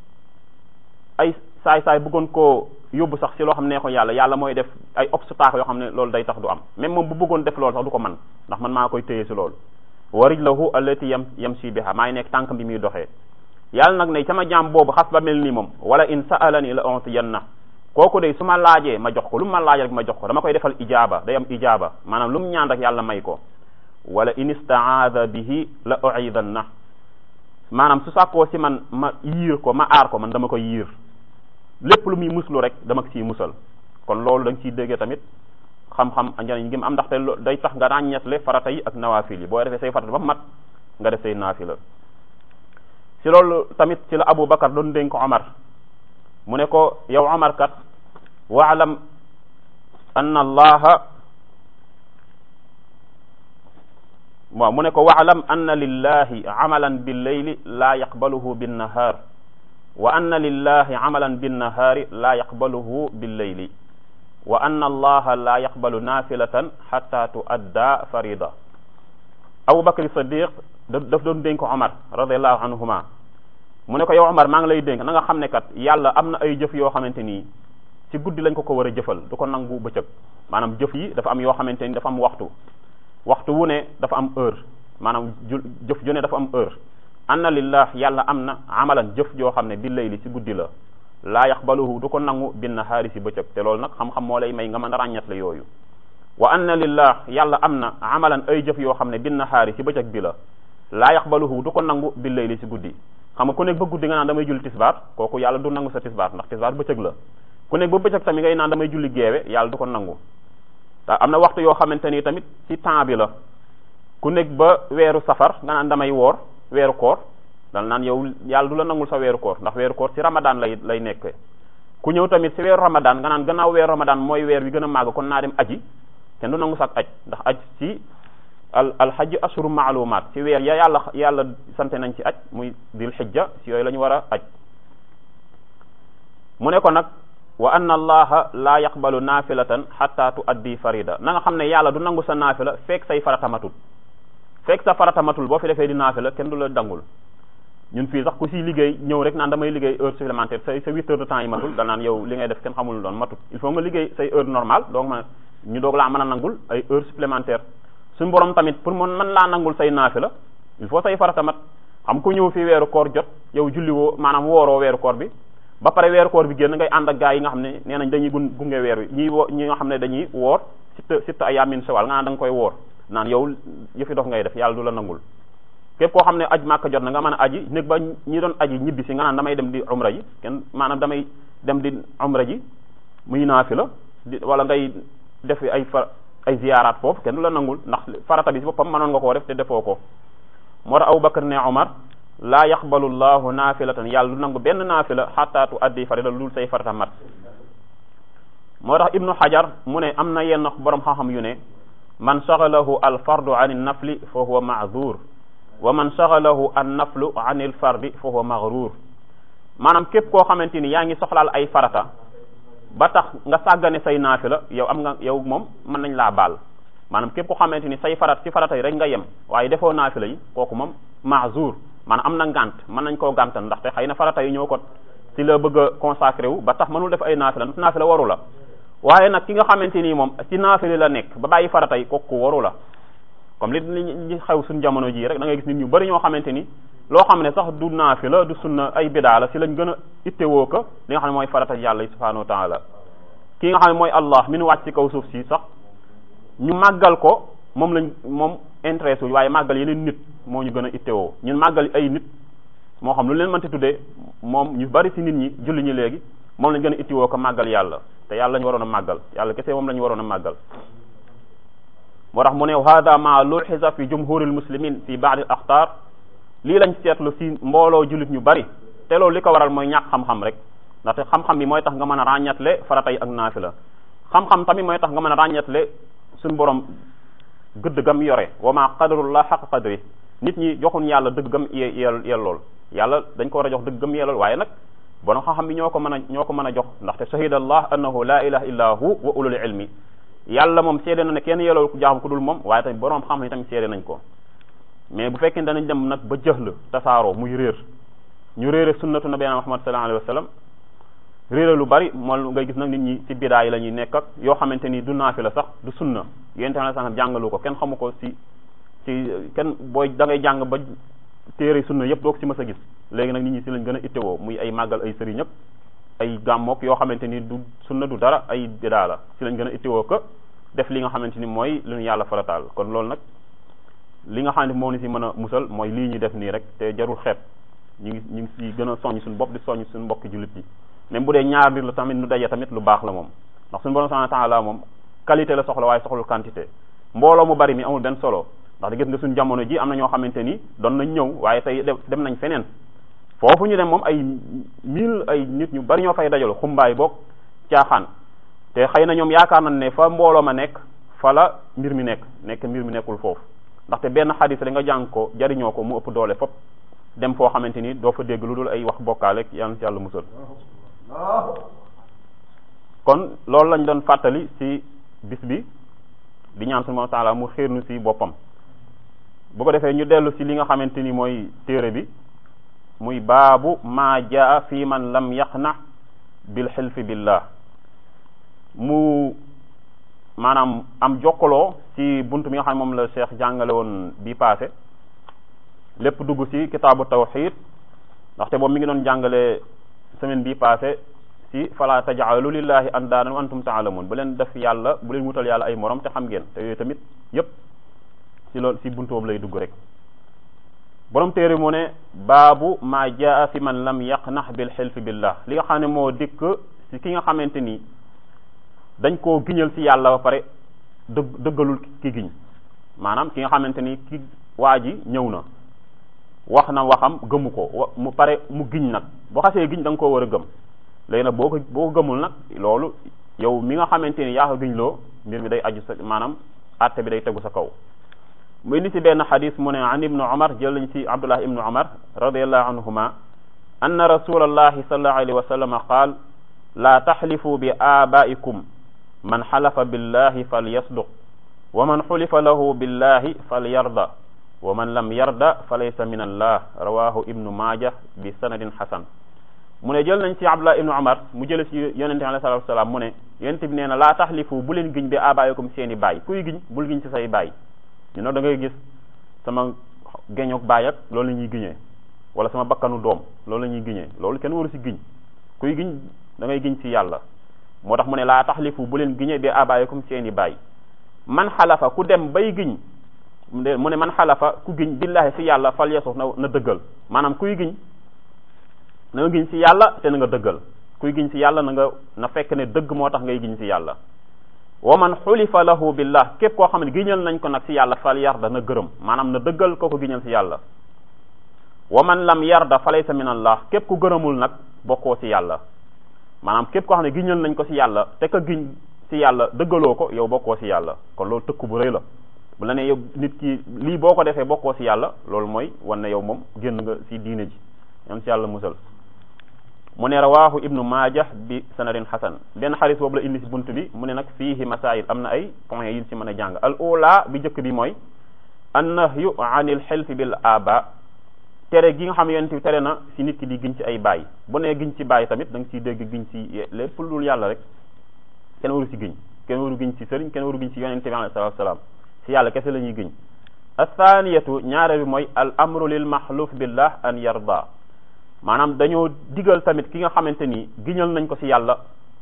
ay saay saay bëggoon koo yóbbu sax ci loo xam ne ko yàlla yàlla mooy def ay obstacle yoo xam ne loolu day tax du am même moom bu bëggoon def loolu sax du ko man ndax man maa koy téye ci loolu wa rijlahu allati yam yamshi biha maay nekk tànkam bi muy doxee yàlla nag ne sama jaam boobu xas ba mel ni moom wala in sa'alani la utiyanna kooku de su ma laajee ma jox ko lu mu ma laaj rek ma jox ko dama koy defal ijaaba day am ijaaba maanaam lu mu ñaan rek yàlla may ko wala in istaada bihi la uidanna maanaam su sàkkoo si man ma yiir ko ma aar ko man dama ko yiir lépp lu muy muslu rek dama ko siy musal kon loolu da nga ciy déggee tamit xam-xam njëriñ gi mu am ndaxte day tax nga ràññetle farata yi ak nawaafil yi boo defee say farata ba mat nga def say naafila ci loolu tamit ci la Abu Bakar doon dénk ko Omar mu ne ko yow Omar kat waalam anna allaha waaw mu ne ko waalam anna lillahi amalan billeyli laa yaqbaluhu binnahaar wa anna lillahi amalan binnahaari laa yaqbaluhu billeyli wa anna allaha laa yaqbalu naafilatan xatta tuadda farida Abu Bakr Sadiq daf doon dénk Omar radiallahu anhuma mu ne ko yow Omar maa ngi lay dénk na nga xam ne kat yàlla am na ay jëf yoo xamante nii ci guddi lañ ko ko war a jëfal du ko nangu bëccëg maanaam jëf yi dafa am yoo xamante ni dafa am waxtu waxtu wu ne dafa am heure maanaam ju jëf ju ne dafa am heure anna lillah yàlla am na amalan jëf joo xam ne bi layli ci guddi la laa yaqbaluhu du ko nangu bin nahaari ci bëccëg te loolu nag xam-xam moo lay may nga mën a ràññat la yooyu wa anna lillah yàlla am na amalan ay jëf yoo xam ne bin nahaari ci bëccëg bi la laa yaqbaluhu du ko nangu bi layli ci guddi xam nga ku nekk ba guddi nga naan damay julli tisbaar kooku yàlla du nangu sa tisbaar ndax tisbaar bëccëg la ku nekk ba bëccëg tamit ngay naan damay julli geewe yàlla du ko nangu te am na waxtu yoo xamante ni tamit ci temps bi la ku nekk ba weeru safar nga naan damay woor weeru koor dal naan yow yàlla du la nangul sa weeru koor ndax weeru koor ci ramadan lay lay nekk ku ñëw tamit ci weeru ramadan nga naan gannaaw weeru ramadan mooy weer wi gën a màgg kon naa dem aji kenn du nangu sax aj ndax aj ci al alxajj ashuru maalumaat ci weer ya yàlla yàlla sante nañ ci aj muy dil xijja ci yooyu la ñu war a aj mu ne ko nag wa anna allaha laa yaqbalu naafilatan xatta tu addi farida na nga xam ne yàlla du nangu sa naafila fekk say farata matul fekk sa farata matul boo fi defee di naafila kenn du la dangul ñun fii sax ku si liggéey ñëw rek naan damay liggéey heure supplémentaire say sa huit heures de temps yi matul da naan yow li ngay def kenn xamul doon matut il faut nga liggéey say heure normale donc ma ñu doog laa mën a nangul ay heure supplémentaire suñu borom tamit pour mu mën laa nangul say naafila il faut say farata mat xam ku ñëw fii weeru koor jot yow julli woo maanaam wooroo weeru koor bi ba pare weeru koor bi génn ngay ànd ak gaa yi nga xam ne nee nañ dañuy gun gunge weer wi ñi wo ñi nga xam ne dañuy woor sitta sitta ay yamin sawal nga naan da nga koy woor naan yow yëfi dof ngay def yàlla du la nangul képp koo xam ne aj màkka jot na nga mën a aji néeg ba ñi doon aji ñibbi si nga naan damay dem di umra ji kenn maanaam damay dem di umra ji muy naafi la di wala ngay def ay fa ay ziyaaraat foofu kenn du la nangul ndax farata bi si boppam mënoon nga koo def te defoo ko moo tax Abu Bakar ne Omar laa yaqbalu llahu naafilatan yàlla du nangu benn naafila xatta tu addi farida lu dul say farata mat moo tax ibnu xajar mu ne am na yenn borom xam-xam yu ne man shagalahu al fardu an il nafli fa huwa maazur wa man shagalahu an naflu an il fardi fa huwa maghrur maanaam képp koo xamante ni yaa ngi soxlaal ay farata ba tax nga sàggane say naafila yow am nga yow moom mën nañ laa baal maanaam képp koo xamante ni say farat ci farata yi rek nga yem waaye defoo naafila yi kooku moom maazur maanaam am na ngant mën nañ koo gàntal ndaxte xëy na farata yi ñoo ko ci la bëgg a consacré wu ba tax mënul def ay naafila ndax naafila waru la waaye nag ki nga xamante nii moom ci naafila la nekk ba bàyyi farata yi kooku waru la comme li li xew suñu jamono jii rek da ngay gis nit ñu bari ñoo xamante ni loo xam ne sax du naafila du sunna ay bidaa la ci lañ gën a ittewoo ko li nga xam ne mooy farata yàlla yi subhanahu wa taala ki nga xam ne mooy allah mi nu wàcc ci kaw suuf si sax ñu màggal ko moom lañ moom intéressé wu waaye màggal yeneen nit moo ñu gën a ittewoo ñun màggal ay nit moo xam lu leen mënti tuddee moom ñu bari ci nit ñi julli ñi léegi moom lañ gën a ittewoo ko màggal yàlla te yàlla lañu waroon a màggal yàlla kese moom la ñu waroon a màggal moo tax mu ne hada ma luxiza fi jumhuril muslimin fi baadi al axtaar lii lañ seetlu ci mbooloo jullit ñu bari te loolu li ko waral mooy ñàkk xam-xam rek ndaxte xam-xam bi mooy tax nga mën a ràññatle farata yi ak naafila xam-xam tamit mooy tax nga mën a ràññatle suñu borom gëdd gam yore wa ma qadarullah xaq qadri nit ñi joxuñ yàlla dëgg gam yel yellool yàlla dañ ko war a jox dëgg gam yellool waaye nag borom xam-xam bi ñoo ko mën a ñoo ko mën a jox ndaxte shahida allah annahu la ilaha illa hu wa ulul ilmi yàlla moom seede na ne kenn yellool ku jaaxam ku dul moom waaye tamit borom xam-xam yi tamit seede nañ ko mais bu fekkee danañ dem nag ba jëxla tasaaroo muy réer ñu réere sunnatu nabiyina muhammad sallallahu alayhi wa sallam réere lu bari moom ngay gis nag nit ñi ci bidaa yi la ñuy nekk ak yoo xamante ni du naafi la sax du sunna yonente na sax jàngalu ko kenn xamu ko ci ci kenn booy da ngay jàng ba téere sunna yëpp doo ko ci mës a gis léegi nag nit ñi ci lañ gën a ittewoo muy ay màggal ay sëriñ ñëpp ay gàmmook yoo xamante ni du sunna du dara ay bidaa la ci lañ gën a ittewoo ko def li nga xamante ni mooy lu ñu yàlla farataal kon loolu nag li nga xam ne moo ni ci mën a musal mooy lii ñu def nii rek te jarul xeeb ñu ngi ñu ngi si gën a soññ suñu bopp di soññ suñu mbokki jullit yi même bu dee ñaar nit la tamit nu daje tamit lu baax la moom ndax suñu borom subhanahu wa ta'ala moom qualité la soxla waaye soxlul quantité mbooloo mu bari mi amul benn solo ndax di gis nga suñu jamono ji am na ñoo xamante ni doon nañ ñëw waaye tey dem nañ feneen foofu ñu dem moom ay mille ay nit ñu bari ñoo fay dajaloo xumbaay boog caaxaan te xëy na ñoom yaakaar nañ ne fa mbooloo ma nekk fa la mbir mi nekk nekk mbir mi nekkul foofu ndaxte benn xadis da nga jàng ko jariñoo ko mu ëpp doole fop dem foo xamante ni doo fa dégg lu dul ay wax bokkaale yàlla ci yàlla musal kon loolu lañ doon fàttali ci bis bi di ñaan subhanahu wa ta'ala mu xiir nu ci boppam bu ko defee ñu dellu ci li nga xamante ni mooy téere bi muy baabu maa jaa fi man lam yaqna bil xilfi billah mu maanaam am jokkaloo ci bunt bi nga xam ne moom la cheikh jàngale woon bi passé lépp dugg ci kitaabu tawxid ndaxte boobu mi ngi doon jàngale semaine bi passé ci fala tajaalu lillahi andaadan wa antum taalamun bu leen def yàlla bu leen wutal yàlla ay morom te xam ngeen te yooyu tamit yépp ci loolu ci buntu boobu lay dugg rek borom téere mu ne baabu maa jaa fi man lam yaqnax bil xilfi billah li nga xam ne moo dikk ci ki nga xamante ni dañ koo giñal ci yàlla ba pare dëgg dëggalul ki giñ maanaam ki nga xamante ni ki waa ji ñëw na wax na waxam gëmu ko mu pare mu giñ nag boo xasee giñ da nga koo war a gëm léegi nag boo ko boo ko gëmul nag loolu yow mi nga xamante ni yaa ko giñ loo mbir mi day aju sa maanaam àtte bi day tegu sa kaw mu indi ci benn xadis mu ne an ibnu umar jël nañ ci abdullah ibnu umar radiallahu anhuma anna rasulallahi sallallahu alayhi wa sallam qaal laa taxlifu bi aabaikum man xalafa billahi falyasduq wa man xulifa lahu billahi falyarda wa man lam yarda fa laysa min allah rawahu ibnu maaja bi sanadin xasan mu ne jël nañ ci abdullah ibnu umar mu jële ci yonente bi alayhi salatu wasalaam mu ne yonente bi nee na laa taxlifu bu leen giñ bi aabaikum seeni baay kuy giñ bul giñ ci say baay ñu ne da ngay gis sama geñoog baay ak loolu la ñuy giñee wala sama bakkanu doom loolu la ñuy giñee loolu kenn waru ci giñ kuy giñ da ngay giñ ci yàlla moo tax mu ne laa taxlifu bu leen giñee bi abaayakum seeni baay man xalafa ku dem bay giñ mu ne man xalafa ku giñ billahi ci yàlla fal yesu na na dëggal maanaam kuy giñ na nga giñ ci yàlla te na nga dëggal kuy giñ ci yàlla na nga na fekk ne dëgg moo tax ngay giñ ci yàlla wa man xulifa lahu billah képp koo xam ne giñal nañ ko nag ci yàlla fal yarda na gërëm maanaam na dëggal ko ko giñal ci yàlla wa man lam yarda fa laysa min allah képp ku gërëmul nag bokkoo ci yàlla maanaam képp koo xam ne giñal nañ ko ci yàlla te ka giñ ci yàlla dëggaloo ko yow bokkoo ci yàlla kon loolu tëkku bu rëy la bu la ne yow nit ki lii boo ko defee bokkoo ci yàlla loolu mooy wan ne yow moom génn nga ci diine ji yam ci yàlla musal mu ne rawahu ibnu maaja bi sanadin xasan benn xaris boobu la indi ci bunt bi mu ne nag fiihi masail am na ay points yu ñu ci mën a jàng al ula bi njëkk bi mooy annahyu anil xelfi bil aba tere gi nga xam yonent bi tere na ci nit ki di giñ ci ay baay bu nee giñ ci baay tamit da nga ciy dégg giñ ci lépp lu dul yàlla rek kenn waru ci giñ kenn waru giñ ci sëriñ kenn waru giñ ci yonent bi alayhi salaatu wasalaam ci yàlla kese la ñuy giñ athaniyatu ñaare bi mooy al amru lil maxluf billah an yarda maanaam dañoo digal tamit ki nga xamante ni giñal nañ ko ci yàlla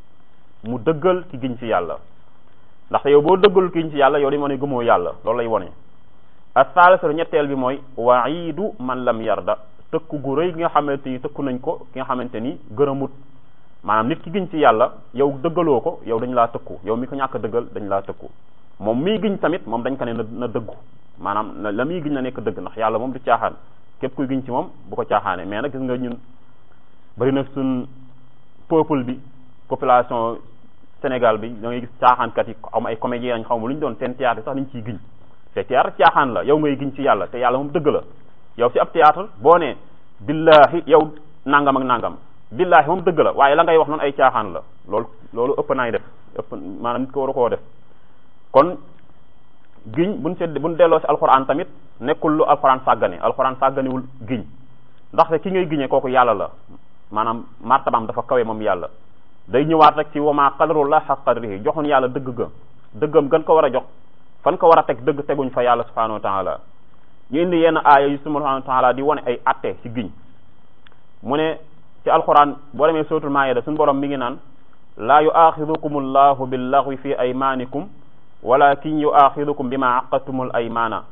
mu dëggal ki giñ ci yàlla ndaxte yow boo dëggalul ki giñ ci yàlla yow dañu wane gëmoo yàlla loolu lay wone athalisatu ñetteel bi mooy waidu man lam yarda tëkku gu rëy gi nga xamante ni tëkku nañ ko ki nga xamante ni gërëmut maanaam nit ki giñ ci yàlla yow dëggaloo ko yow dañ laa tëkku yow mi ko ñàkk dëggal dañ laa tëkku moom miy giñ tamit moom dañ ko ne na na dëggu maanaam na la muy giñ na nekk dëgg ndax yàlla moom du caaxaan képp kuy giñ ci moom bu ko caaxaane mais nag gis nga ñun bari na suñ peuple bi population Sénégal bi da ngay gis caaxaankat yi am ay comédiens lañ xaw ma lu ñu doon seen théâtre sax nañ ciy giñ te théâtre caaxaan la yow ngay giñ ci yàlla te yàlla moom dëgg la yow ci ab théâtre boo nee billahi yow nangam ak nangam billahi moom dëgg la waaye la ngay wax noonu ay caaxaan la loolu loolu ëpp naay def ëpp maanaam nit ko war a koo def kon giñ buñ sedd buñ delloo ci alxuraan tamit nekkul lu alxuraan sàggane alxuraan sàgganewul giñ ndaxte ki ngay giñee kooku yàlla la maanaam martabaam dafa kawe moom yàlla day ñëwaat rek ci wama qadarullah xaq qadrihi joxuñ yàlla dëgg ga dëggam gën ko war a jox fan ko war a teg dëgg teguñ fa yàlla subhanahu wa taala ñu indi yenn aaya yu subhanahu wa taala di wane ay atte ci giñ mu ne ci alxuraan boo demee suratul maayida suñu borom mi ngi naan laa yuaxidukum allahu billaghwi fi aymanikum walakin yuaxidukum bima aqadtumul aymana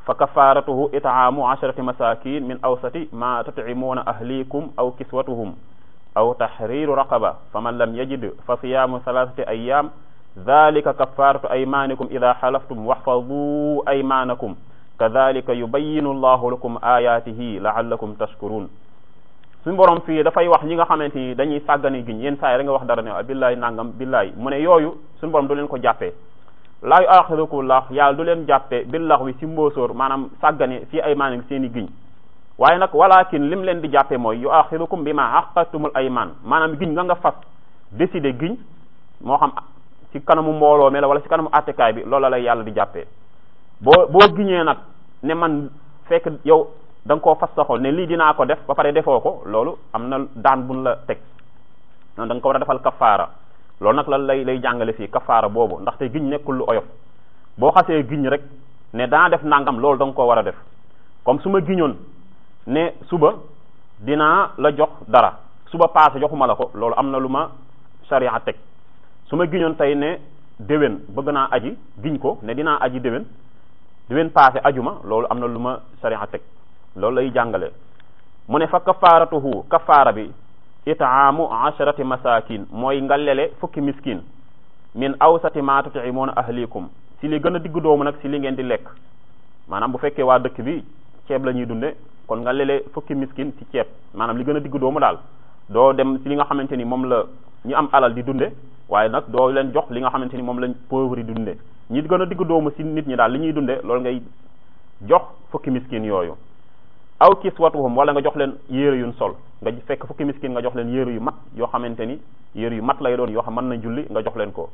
fa kafaratuhu itaamu asharati masakin min awsati ma tutcimuuna ahlikum aw kiswatuhum aw tahriru raqaba faman lam yajid fa siyaamu thalathati ayyam dhalika kafaratu aymanikum ida xalaftum waxfaduu aymanakum kadhalika yubayinu allahu lakum ayatihi laallakum tashkurun suñu borom fii dafay wax ñi nga xamante ni dañuy sàggani giñ yenn saa yi rek nga wax dara ne billaay nangam billaay mu ne yooyu suñu borom du leen ko jàppee laa yu axirukum laax yàlla du leen jàppee billax wi si mbóosóor maanaam sàggane fii aymaanikum seen i giñ waaye nag walakin lim leen di jàppee mooy yu axirukum bi ma aqadtumul aymaan maanaam giñ nga nga fas décider giñ moo xam ci kanamu mbooloo mi la wala ci kanamu attekaay bi loola lay yàlla di jàppee boo boo giñee nag ne man fekk yow da nga koo fas sa xol ne lii dinaa ko def ba pare defoo ko loolu am na daan buñ la teg da nga ko war a defal kafaara loolu nag lan lay lay jàngale fii kafaara boobu ndaxte giñ nekkul lu oyof boo xasee giñ rek ne daa def nangam loolu da nga koo war a def comme su ma giñoon ne suba dinaa la jox dara suba paase joxuma la ko loolu am na lu ma sharia teg su ma giñoon tey ne déwén bëgg naa aji giñ ko ne dinaa aji déwén déwén paase ajuma loolu am na lu ma sharia teg loolu lay jàngale mu ne fa kafaaratuhu kafaara bi itaamu asharati masakin mooy nga lele fukki miskin min awsati ma tut'imuuna ahlikum si li gën a diggu doomu nag si li ngeen di lekk maanaam bu fekkee waa dëkk bi ceeb la ñuy dunde kon nga lele fukki miskin ci ceeb maanaam li gën a diggu doomu daal doo dem si li nga xamante ni moom la ñu am alal di dunde waaye nag doo leen jox li nga xamante ni moom lañ pauvre yi dunde ñi gën a diggu doomu si nit ñi daal li ñuy dunde loolu ngay jox fukki miskin yooyu aw kiswatuhum wala nga jox leen yére yuñ sol nga fekk fukki miskin nga jox leen yére yu mat yoo xamante ni yére yu mat lay doon yoo xam mën na julli nga jox leen ko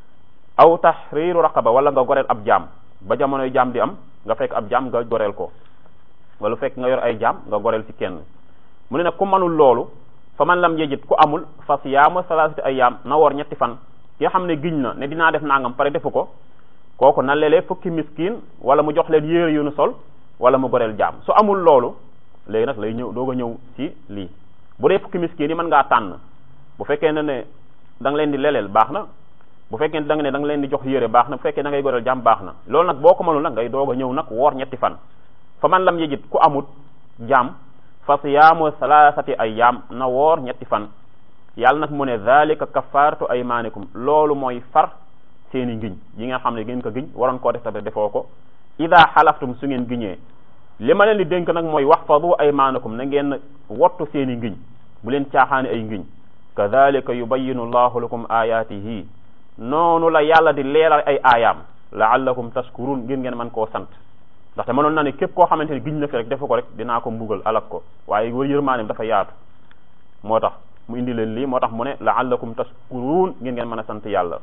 aw tahriru raqaba wala nga goreel ab jaam ba jamonoy jaam di am nga fekk ab jaam nga goreel ko wala fekk nga yor ay jaam nga goreel ci kenn mu ne nag ku manul loolu fa man lam yejit ku amul fa siyaamu salaasati ayyaam na woor ñetti fan ki nga xam ne giñ na ne dinaa def nangam pare defu ko kooku na lelee fukki miskin wala mu jox leen yére yu nu sol wala mu goreel jaam su amul loolu léegi nag lay ñëw doog a ñëw ci lii bu dee fukki miskin yi mën ngaa tànn bu fekkee ne ne da nga leen di leleel baax na bu fekkee ne da nga ne da nga leen di jox yére baax na bu fekkee da ngay goreel jaam baax na loolu nag boo ko mënul nag ngay doog a ñëw nag woor ñetti fan fa man lam yejit ku amut jaam fa siyaamu salaasati ayyaam na woor ñetti fan yàlla nag mu ne dhalika kafaratu aymanikum loolu mooy far seeni ngiñ yi nga xam ne ngeen ko giñ waroon koo def te defoo ko ida xalaftum su ngeen giñee li ma leen di dénk nag mooy waxfadu aymanakum na ngeen wottu seeni ngiñ bu leen caaxaani ay ngiñ kadhalika yubayinu llahu lakum ayatihi noonu la yàlla di leeral ay aayaam laallakum tashkurun ngir ngeen mën koo sant ndaxte mënoon na ne képp koo xamante ne giñ na fi rek defu ko rek dinaa ko mbugal alak ko waaye war yërmaanem dafa yaatu moo tax mu indi leen lii moo tax mu ne laallakum tashkurun ngir ngeen mën a sant yàlla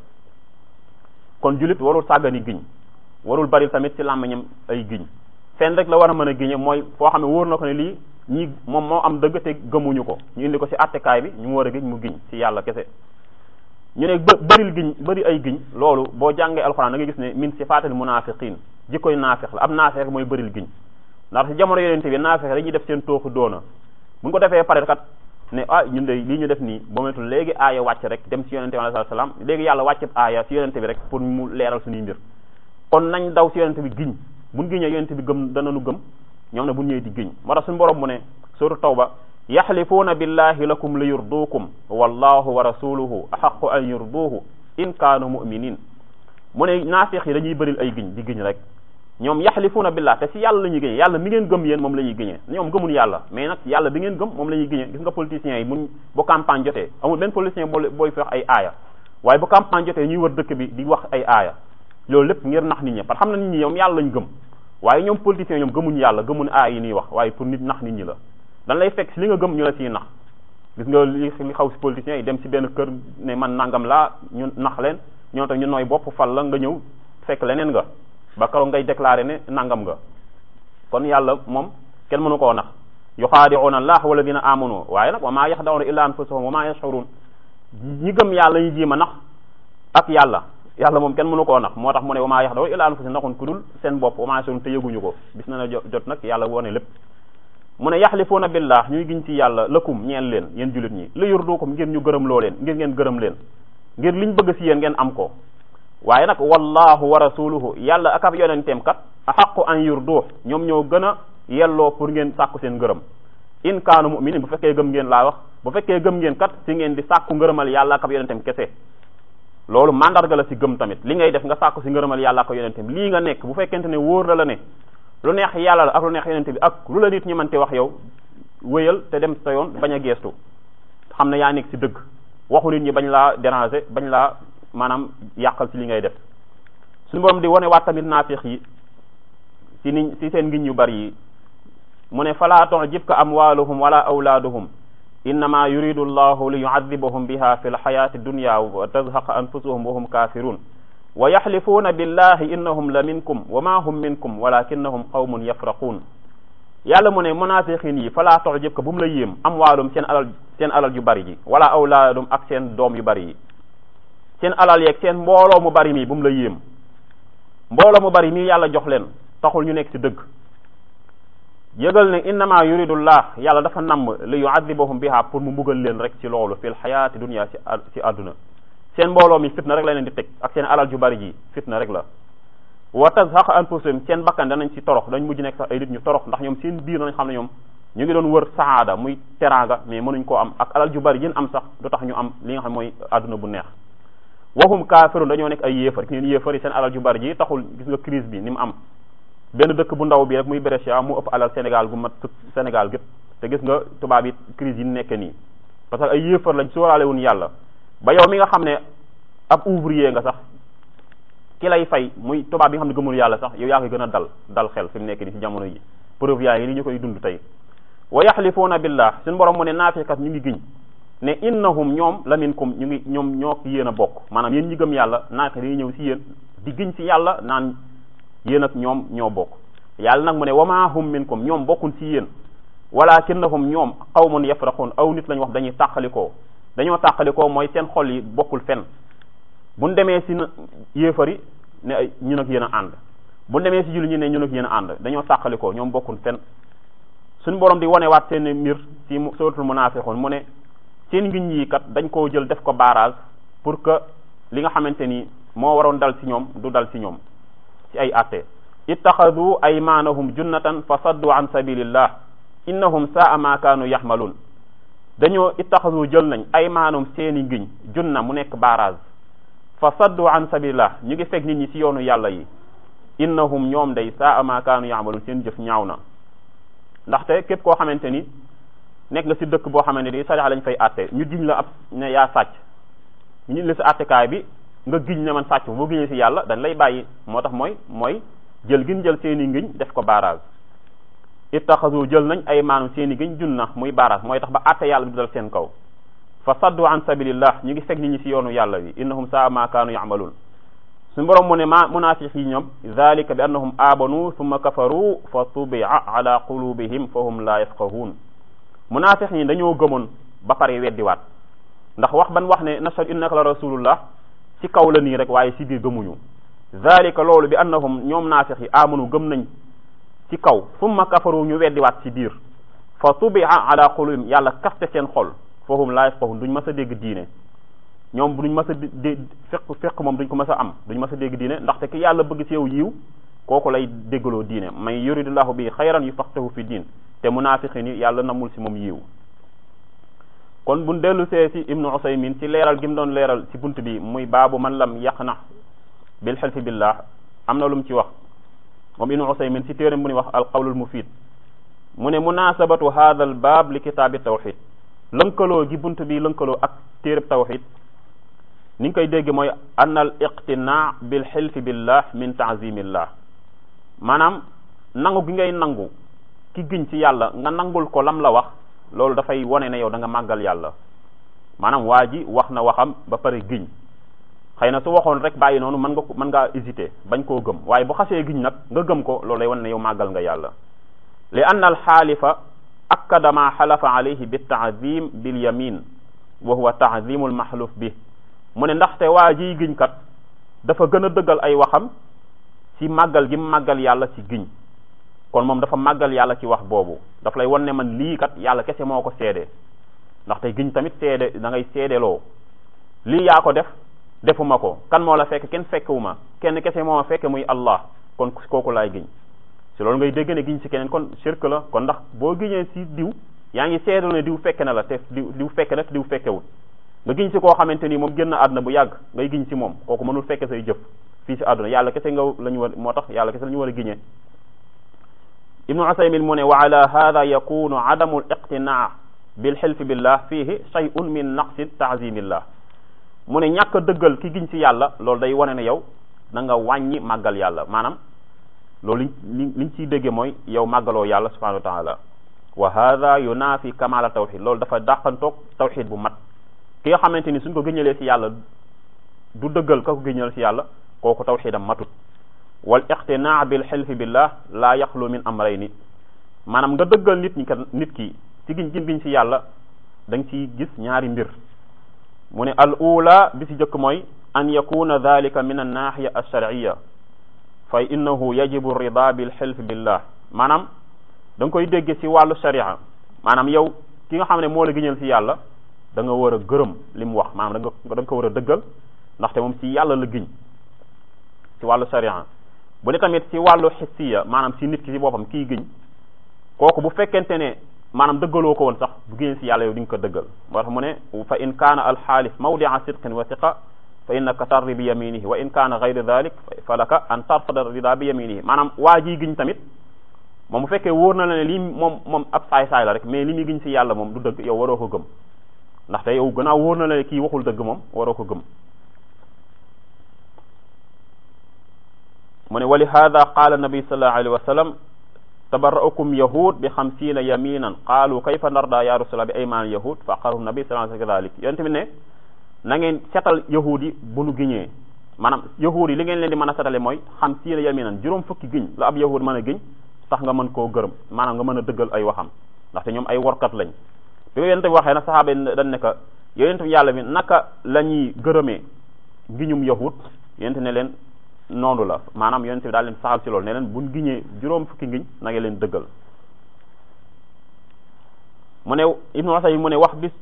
kon julit warul sàggani giñ warul bari tamit ci làmmiñam ay giñ fenn rek la war a mën a giñe mooy foo xam ne wóor na ko ne lii ñii moom moo am dëgg te gëmuñu ko ñu indi ko ci attekaay bi ñu mu war a giñ mu giñ ci yàlla kese ñu ne bë bëril giñ bëri ay giñ loolu boo jàngee alxuraan da nga gis ne min sifaatil munaafiqiin jikkoy naafeq la ab naafeq mooy bëril giñ ndax ci jamono yonente bi naafeq dañuy def seen tooxu doona buñ ko defee pare kat ne ah ñun de lii ñu def nii ba metul léegi aaya wàcc rek dem ci yonente bi alayhi salaam léegi yàlla wàcc aaya ci yonente bi rek pour mu leeral suñuy mbir kon nañ daw ci yonente bi giñ buñ giñee yonente bi gëm danañu gëm ñoom ne buñ ñëwee di giñ moo tax suñu borom mu ne sura tawba yaxlifuuna billahi lakum li yurduukum wallahu wa rasuluhu axaqu an yurduuhu in kaanu muminin mu ne naafiq yi dañuy bëril ay giñ di giñ rek ñoom yaxlifuuna billah te si yàlla la ñuy giñee yàlla mi ngeen gëm yéen moom la ñuy giñee ñoom gëmun yàlla mais nag yàlla bi ngeen gëm moom la ñuy giñee gis nga politiciens yi mun bu campagne jotee amul benn politicien boo booy fi wax ay aaya waaye bu campagne jotee ñuy wër dëkk bi di wax ay aaya loolu lépp ngir nax nit ñi parce que xam na nit ñi ñoom yàlla lañ gëm waaye ñoom politiciens ñoom gëmuñ yàlla gëmuñ aaya yi ñuy wax waaye pour nit nax nit ñi la dan lay fekk si li nga gëm ñu la siy nax gis nga li li xaw si politiciens yi dem si benn kër ne man nangam laa ñu nax leen ñoo tax ñu nooy bopp fal la nga ñëw fekk leneen nga ba karoog ngay déclaré ne nangam nga kon yàlla moom kenn mënu koo nax yuxaadi'uuna allah walladina amanu waaye nag wa maa yaxda'uuna illa anfusahum wa maa yash'uruun ñi gëm yàlla ñu jiima nax ak yàlla yàlla moom kenn mënu koo nax moo tax mu ne wa maa yaxda'uuna illa anfusahum naxun ku dul seen bopp wa maa yash'uruun te yëguñu ko bis na na jot nag yàlla wone lépp mu ne yaxlifuuna billah ñuy giñ ci yàlla lëkkum ñeel leen yéen jullit ñi li yurduukum ngir ñu gërëm loo leen ngir ngeen gërëm leen ngir liñ bëgg si yéen ngeen am ko waaye nag wallahu wa rasuluhu yàlla ak ab yonenteem kat axaqu an yurduux ñoom ñoo gën a yelloo pour ngeen sàkku seen ngërëm in kaanu muminin bu fekkee gëm ngeen laa wax bu fekkee gëm ngeen kat si ngeen di sàkku ngërëmal yàlla ak ab yonentem kese loolu mandarga la si gëm tamit li ngay def nga sàkku si ngërëmal yàlla ak yonentem lii nga nekk bu fekkente ne wóor la la ne lu neex yàlla la ak lu neex yonente bi ak lu la nit ñi mënte wax yow wéyal te dem sa yoon bañ a geestu xam ne yaa nekk si dëgg waxu nit ñi bañ laa déranger bañ laa maanaam yàqal si li ngay def suñu borom di wane waat tamit naafiq yi si niñ si seen ngiñ yu bari yi mu ne fala tu'jibka amwaluhum wala awlaaduhum innama yuridu allahu li yu'adhibahum biha fi lxayati dunya wa tazhaqa anfusuhum wa hum kafirun wa yaxlifuuna billahi innahum la minkum wa ma hum minkum walakinnahum qawmun yafraqun yàlla mu ne munafiqin yi fala tu'jibka bu mu la yéem amwaalum seen alal seen alal yu bari ji wala awlaadum ak seen doom yu bari yi seen alal yeeg seen mbooloo mu bari mi bu mu la yéem mbooloo mu bari mii yàlla jox leen taxul ñu nekk ci dëgg yëgal ne innama yuridullah yàlla dafa namm li yu'adhibahum biha pour mu mbugal leen rek ci loolu fil xayaati dunya ci ci àdduna seen mbooloo mi fitna rek la leen di teg ak seen alal ju bari ji fitna rek la wa tazhaqa anfusuhum seen bakkan danañ ci torox dañ mujj nekk sax ay nit ñu torox ndax ñoom seen biir nañ xam ne ñoom ñu ngi doon wër saada muy teraanga mais mënuñ koo am ak alal ju bari yéen am sax du tax ñu am li nga xam mooy àdduna bu neex waxum kaafirun dañoo nekk ay yéefar ki neen yéefar yi seen alal ju bari ji taxul gis nga crise bi ni mu am benn dëkk bu ndaw bi rek muy Brescia mu ëpp alal Sénégal gu mat Sénégal gépp te gis nga tubaab yi crise yi nekk nii parce que ay yéefar lañ sóoraale wuñ yàlla ba yow mi nga xam ne ab ouvrier nga sax ki lay fay muy tubaab bi nga xam ne gëmul yàlla sax yow yaa koy gën a dal dal xel fi mu nekk nii ci jamono yi preuve yaa ngi ni ñu koy dund tey wa yaxlifuuna billah suñu borom mu ne naafiqat ñu ngi giñ ne innahum ñoom la minkum ñu ngi ñoom ñoo yéen a bokk maanaam yéen ñi gëm yàlla naafiq dañuy ñëw si yéen di giñ si yàlla naan yéen ak ñoom ñoo bokk yàlla nag mu ne wama hum minkum ñoom bokkun si yéen walakinnahum ñoom qawmun yafraqun aw nit lañ wax dañuy tàqalikoo dañoo tàqalikoo mooy seen xol yi bokkul fenn buñ demee si yéefari ne ay ñun ak yéen a ànd buñ demee si julli ñu ne ñun ak yéen a ànd dañoo tàqalikoo ñoom bokkul fenn suñu borom di wanewaat seen mbir si suratul munafiqun mu ne seen ngiñ yi kat dañ koo jël def ko barrage pour que li nga xamante ni moo waroon dal si ñoom du dal si ñoom ci ay atte ittaxadu aymanahum junnatan fa saddu an sabilillah innahum saa ma kaanu yaxmalun dañoo ittaxadu jël nañ aymanahum seeni ngiñ junna mu nekk barrage fa saddu an sabilillah ñu ngi fekk nit ñi ci yoonu yàlla yi innahum ñoom day saa ma kaanu yaxmalun seen jëf ñaaw na ndaxte képp koo xamante ni nekk nga ci dëkk boo xamante ni sariya lañ fay atte ñu giñ la ab ne yaa sàcc ñu la ci attekaay bi nga giñ ne man sàcc boo giñee ci yàlla dañ lay bàyyi moo tax mooy mooy jël gin jël seeni ngiñ def ko barrage ittaxasu jël nañ ay maanu seeni ngiñ junna muy barrage mooy tax ba atte yàlla bi dal seen kaw fa saddu an sabilillah ñu ngi fekk nit ñi ci yoonu yàlla wi innahum saa ma kaanu ya'malun suñu borom mu ne ma munafiq yi ñoom dhalika bi annahum amanu thumma kafaru fa tubi'a ala qulubihim fa hum la yafqahun munafiq ñi dañoo gëmoon ba pare weddiwaat ndax wax ban wax ne nashhadu innaka la rasulullah ci kaw la nii rek waaye ci biir gëmuñu dhalika loolu bi annahum ñoom naafiq yi amanu gëm nañ ci kaw thumma kafaru ñu weddiwaat ci biir fa tubi'a ala qulubihim yàlla kaste seen xol fa hum la yafqahun duñ mës a dégg diine ñoom duñ mës a dé fekk fekk moom duñ ko mës a am duñ mës a dégg diine ndaxte ki yàlla bëgg ci yow yiw kooku lay déggaloo diine may yuridullahu bi xayran yufaqihu fi diin te munaafiqin yi yàlla namul ci moom yiw kon buñ dellu see ci ibnu usaymin ci leeral gi mu doon leeral ci bunt bi muy baabu man lam yaqna bil xelfi billah am na lu mu ci wax moom ibnu usaymin ci téeram bu ñuy wax al qawlul mufid mu ne munasabatu hadha al baab li kitaabi tawxid lënkaloo gi bunt bi lënkaloo ak téereb tawxid ni nga koy dégg mooy an al iqtinaa bil xilfi billah min taazimillah maanaam nangu gi ngay nangu ki giñ ci yàlla nga nangul ko lam la wax loolu dafay wone ne yow da nga màggal yàlla maanaam waa ji wax na waxam ba pare giñ xëy na su waxoon rek bàyyi noonu mën nga ko mën ngaa hésiter bañ koo gëm waaye bu xasee giñ nag nga gëm ko loolu lay wone ne yow màggal nga yàlla li anna al xaalifa akkada ma xalafa alayhi bi taazim bil yamin wa huwa taazimu al maxluf bi mu ne ndaxte waa jiy giñ kat dafa gën a dëggal ay waxam ci màggal gi màggal yàlla ci giñ kon moom dafa màggal yàlla ci wax boobu daf lay won ne man lii kat yàlla kese moo ko seede ndaxte giñ tamit seede da ngay seedeloo lii yaa ko def defuma ko kan moo la fekk kenn fekkewuma kenn kese moo ma fekke muy Allah kon kooku laay giñ si loolu ngay dégg ne giñ si keneen kon shirk la kon ndax boo giñee si diw yaa ngi seedal ne diw fekke na la te diw diw fekke na te diw fekkewul nga giñ si koo xamante ni moom génn àdduna bu yàgg ngay giñ si moom kooku mënul fekke say jëf fii si àdduna yàlla kese nga la ñu war moo tax yàlla kese la ñu war a giñee ibnu usaymin mu ne wa ala hada yakunu adamu l iqtinaa bil xilfi billah fihi shay'un min naqsi taazimillah mu ne ñàkk a dëggal ki giñ si yàlla loolu day wane ne yow da nga wàññi màggal yàlla maanaam loolu liñ liñ ciy dégge mooy yow màggaloo yàlla subhanahu wa taala wa hada yunaafi kamala tawxid loolu dafa dàqantoog tawxid bu mat ki nga xamante ni suñ ko gëñalee si yàlla du dëggal ka ko gëñal si yàlla kooku tawxidam matut wal iqtinaa bil xilfi billah la yaxlu min amrayni maanaam nga dëggal nit ñi kat nit ki ci giñ giñ giñ si yàlla da nga ciy gis ñaari mbir mu ne al ula bi si jëkk mooy an yakuna dalika min an nahiya alsharciya fa innahu yajibu rida bil xilf billah maanaam da nga koy dégge si wàllu sharia maanaam yow ki nga xam ne moo la giñal si yàlla da nga war a gërëm li mu wax maanaam da nga da nga ko war a dëggal ndaxte moom si yàlla la giñ si wàllu sharia bu ne tamit si wàllu xissiya maanaam si nit ki si boppam kii giñ kooku bu fekkente ne maanaam dëggaloo ko woon sax bu giñee si yàlla yow di nga ko dëggal moo tax mu ne fa in kaana alxaalif mawdia sidqin wa siqa fa innaka tardi bi yaminihi wa in kaana gayri dalik fa laka an tarfada rida bi yaminihi maanaam waa ji giñ tamit moom bu fekkee wóor na la ne lii moom moom ab saay-saay la rek mais li muy giñ si yàlla moom du dëgg yow waroo ko gëm ndaxte yow gannaaw wóor na la ne kii waxul dëgg moom waroo ko gëm mu ne wa li hada qaala nabi sallallahu alayhi wa sallam tabarra'ukum yahud bi xamsiina yaminan qaalu kayfa narda ya rasulallah bi aymaan yahud fa aqarahum nabi sallallahu alayhi wa sallam kadalik yéen tamit ne na ngeen setal yahud yi bu nu giñee maanaam yahud yi li ngeen leen di mën a setale mooy xamsiina yaminan juróom fukki giñ la ab yahud mën a giñ sax nga mën koo gërëm maanaam nga mën a dëggal ay waxam ndaxte ñoom ay workat lañ bi ko yonente bi waxee nag saxaaba yi dañ ne ko yonente bi yàlla bi naka la ñuy gërëmee ngiñum yahud yonente ne leen noonu la maanaam yonente bi daal leen saxal ci loolu ne leen buñ giñee juróom fukki ngiñ na nga leen dëggal mu ne ibnu Usay mu ne wax bis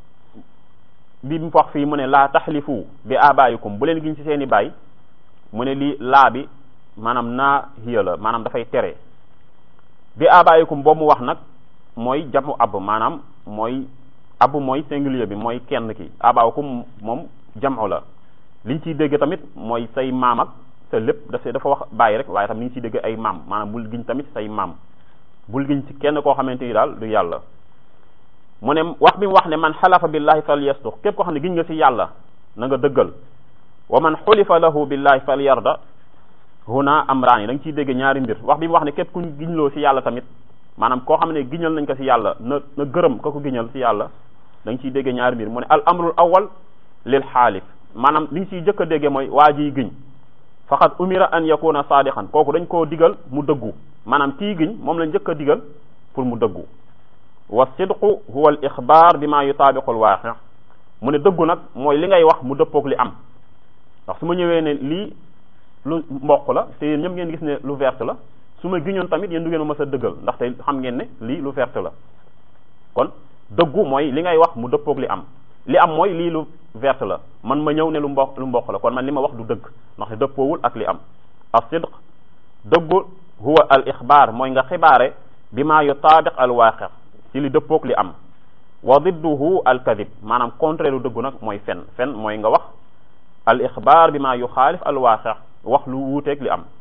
bi mu wax fii mu ne laa taxlifu bi abaayikum bu leen giñ ci seeni baay mu ne lii laa bi maanaam naa hiya la maanaam dafay tere bi abaayikum boobu mu wax nag mooy jamu ab maanaam mooy ab mooy singulier bi mooy kenn ki abaayikum moom jamu la liñ ciy dégg tamit mooy say maam ak sa lépp daf dafa wax bàyyi rek waaye tam li ñu ciy dégg ay maam maanaam bul giñ tamit say maam bul giñ ci kenn koo xamante ni daal du yàlla mu ne wax bi mu wax ne man xalafa billahi fal yasduq képp koo xam ne giñ nga ci yàlla na nga dëggal wa man xulifa lahu billahi fal yarda huna amraan yi da nga ciy dégg ñaari mbir wax bi mu wax ne képp kuñ giñloo ci yàlla tamit maanaam koo xam ne giñal nañ ko ci yàlla na na gërëm ka ko giñal ci yàlla da nga ciy dégg ñaari mbir mu ne al amrul awal lil xaalif maanaam li ñu ciy jëkk a déggee mooy waa jiy giñ faqad umira an yakuna sadiqan kooku dañ koo digal mu dëggu maanaam kii giñ moom lañ njëkk a digal pour mu dëggu wa sidqu huwa al ixbaar bi ma yutaabiqu al waaqi mu ne dëggu nag mooy li ngay wax mu dëppoog li am ndax su ma ñëwee ne lii lu mboq la te yéen ñëpp ngeen gis ne lu verte la su ma giñoon tamit yéen du ngeen ma mës a dëggal ndaxte xam ngeen ne lii lu verte la kon dëggu mooy li ngay wax mu dëppoog li am li am mooy lii lu verte la man ma ñëw ne lu mboq lu mboq la kon man li ma wax du dëgg ndax dëppoowul ak li am as-sidq dëggu huwa al ixbaar mooy nga xibaare bi ma yutaabiq al waaqi ci li dëppoog li am wa didduhu al kadib maanaam contraire lu dëggu nag mooy fen fen mooy nga wax al ixbaar bi ma yuxaalif al waaqi wax lu wuuteeg li am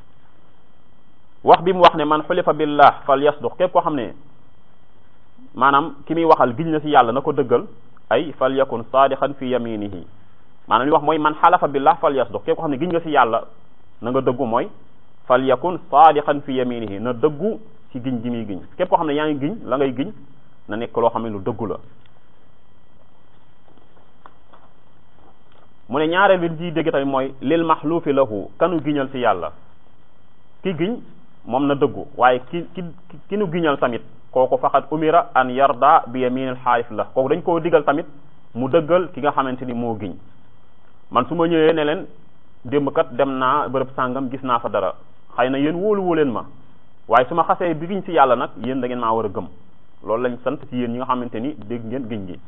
wax bi mu wax ne man xulifa billah fal yasduq képp koo xam ne maanaam ki muy waxal giñ na ci yàlla na ko dëggal ay fal yakun saadiqan fi yaminihi maanaam li wax mooy man xalafa billah fal yasduq képp ko xam ne giñ nga ci yàlla na nga dëggu mooy fal yakun saadiqan fi yaminihi na dëggu ci giñ gi muy giñ képp koo xam ne yaa ngi giñ la ngay giñ na nekk loo xam ne lu dëggu la mu ne ñaareel bi ciy dégg tamit mooy lil maxluufi lahu kanu giñal ci yàlla ki giñ moom na dëggu waaye ki ki ki nu giñal tamit kooku faqat umira an yarda bi yaminil xaalif la kooku dañ koo digal tamit mu dëggal ki nga xamante ni moo giñ man su ma ñëwee ne leen démb kat dem naa bërëb sàngam gis naa fa dara xëy na yéen wóolu woo leen ma waaye su ma xasee bi giñ ci yàlla nag yéen da ngeen maa war a gëm loolu lañ sant ci yéen ñi nga xamante ni dégg ngeen giñ gi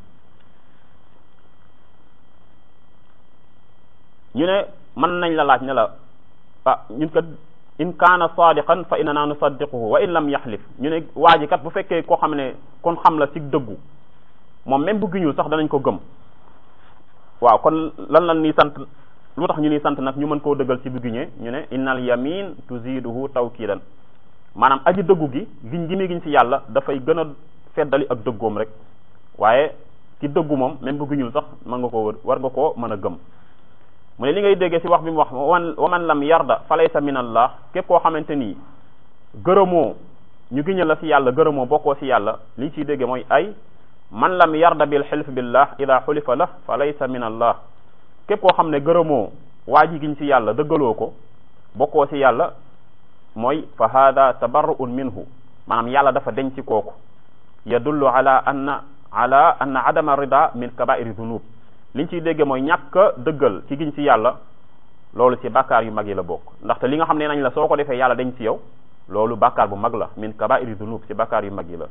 ñu ne mën nañ la laaj ne la ah ñun kat in kaana sadiqan fa innana nusaddiquhu wa in lam yaxlif ñu ne waa ji kat bu fekkee koo xam ne kon xam la ci dëggu moom même bu giñul sax danañ ko gëm waaw kon lan lan ni sant lu tax ñu ni sant nag ñu mën koo dëggal ci bu giñee ñu ne innal yamin tuziduhu tawkidan maanaam aji dëggu gi giñ gi muy giñ ci yàlla dafay gën a feddali ak dëggoom rek waaye ci dëggu moom même bu giñul sax mën nga koo war nga koo mën a gëm mu ne li ngay déggee ci wax bi mu wax waman wa man lam yarda fa laysa min allah képp koo xamante nii gërëmoo ñu giñal la ci yàlla gërëmoo bokkoo ci yàlla li ñu ciy déggee mooy ay man lam yarda bil xilf billah ida xulifa la fa laysa min allah képp koo xam ne gërëmoo waa ji giñ ci yàlla dëggaloo ko bokkoo ci yàlla mooy fa hada tabarru'un minhu maanaam yàlla dafa denc kooku yadullu ala anna ala anna adama rida min kabairi dunub liñ ciy dégge mooy ñàkk a dëggal ci giñ ci yàlla loolu ci bàkkaar yu mag yi la bokk ndaxte li nga xam ne nañ la soo ko defee yàlla dañ ci yow loolu bàkkaar bu mag la min kabairi dunub ci bàkkaar yu mag yi la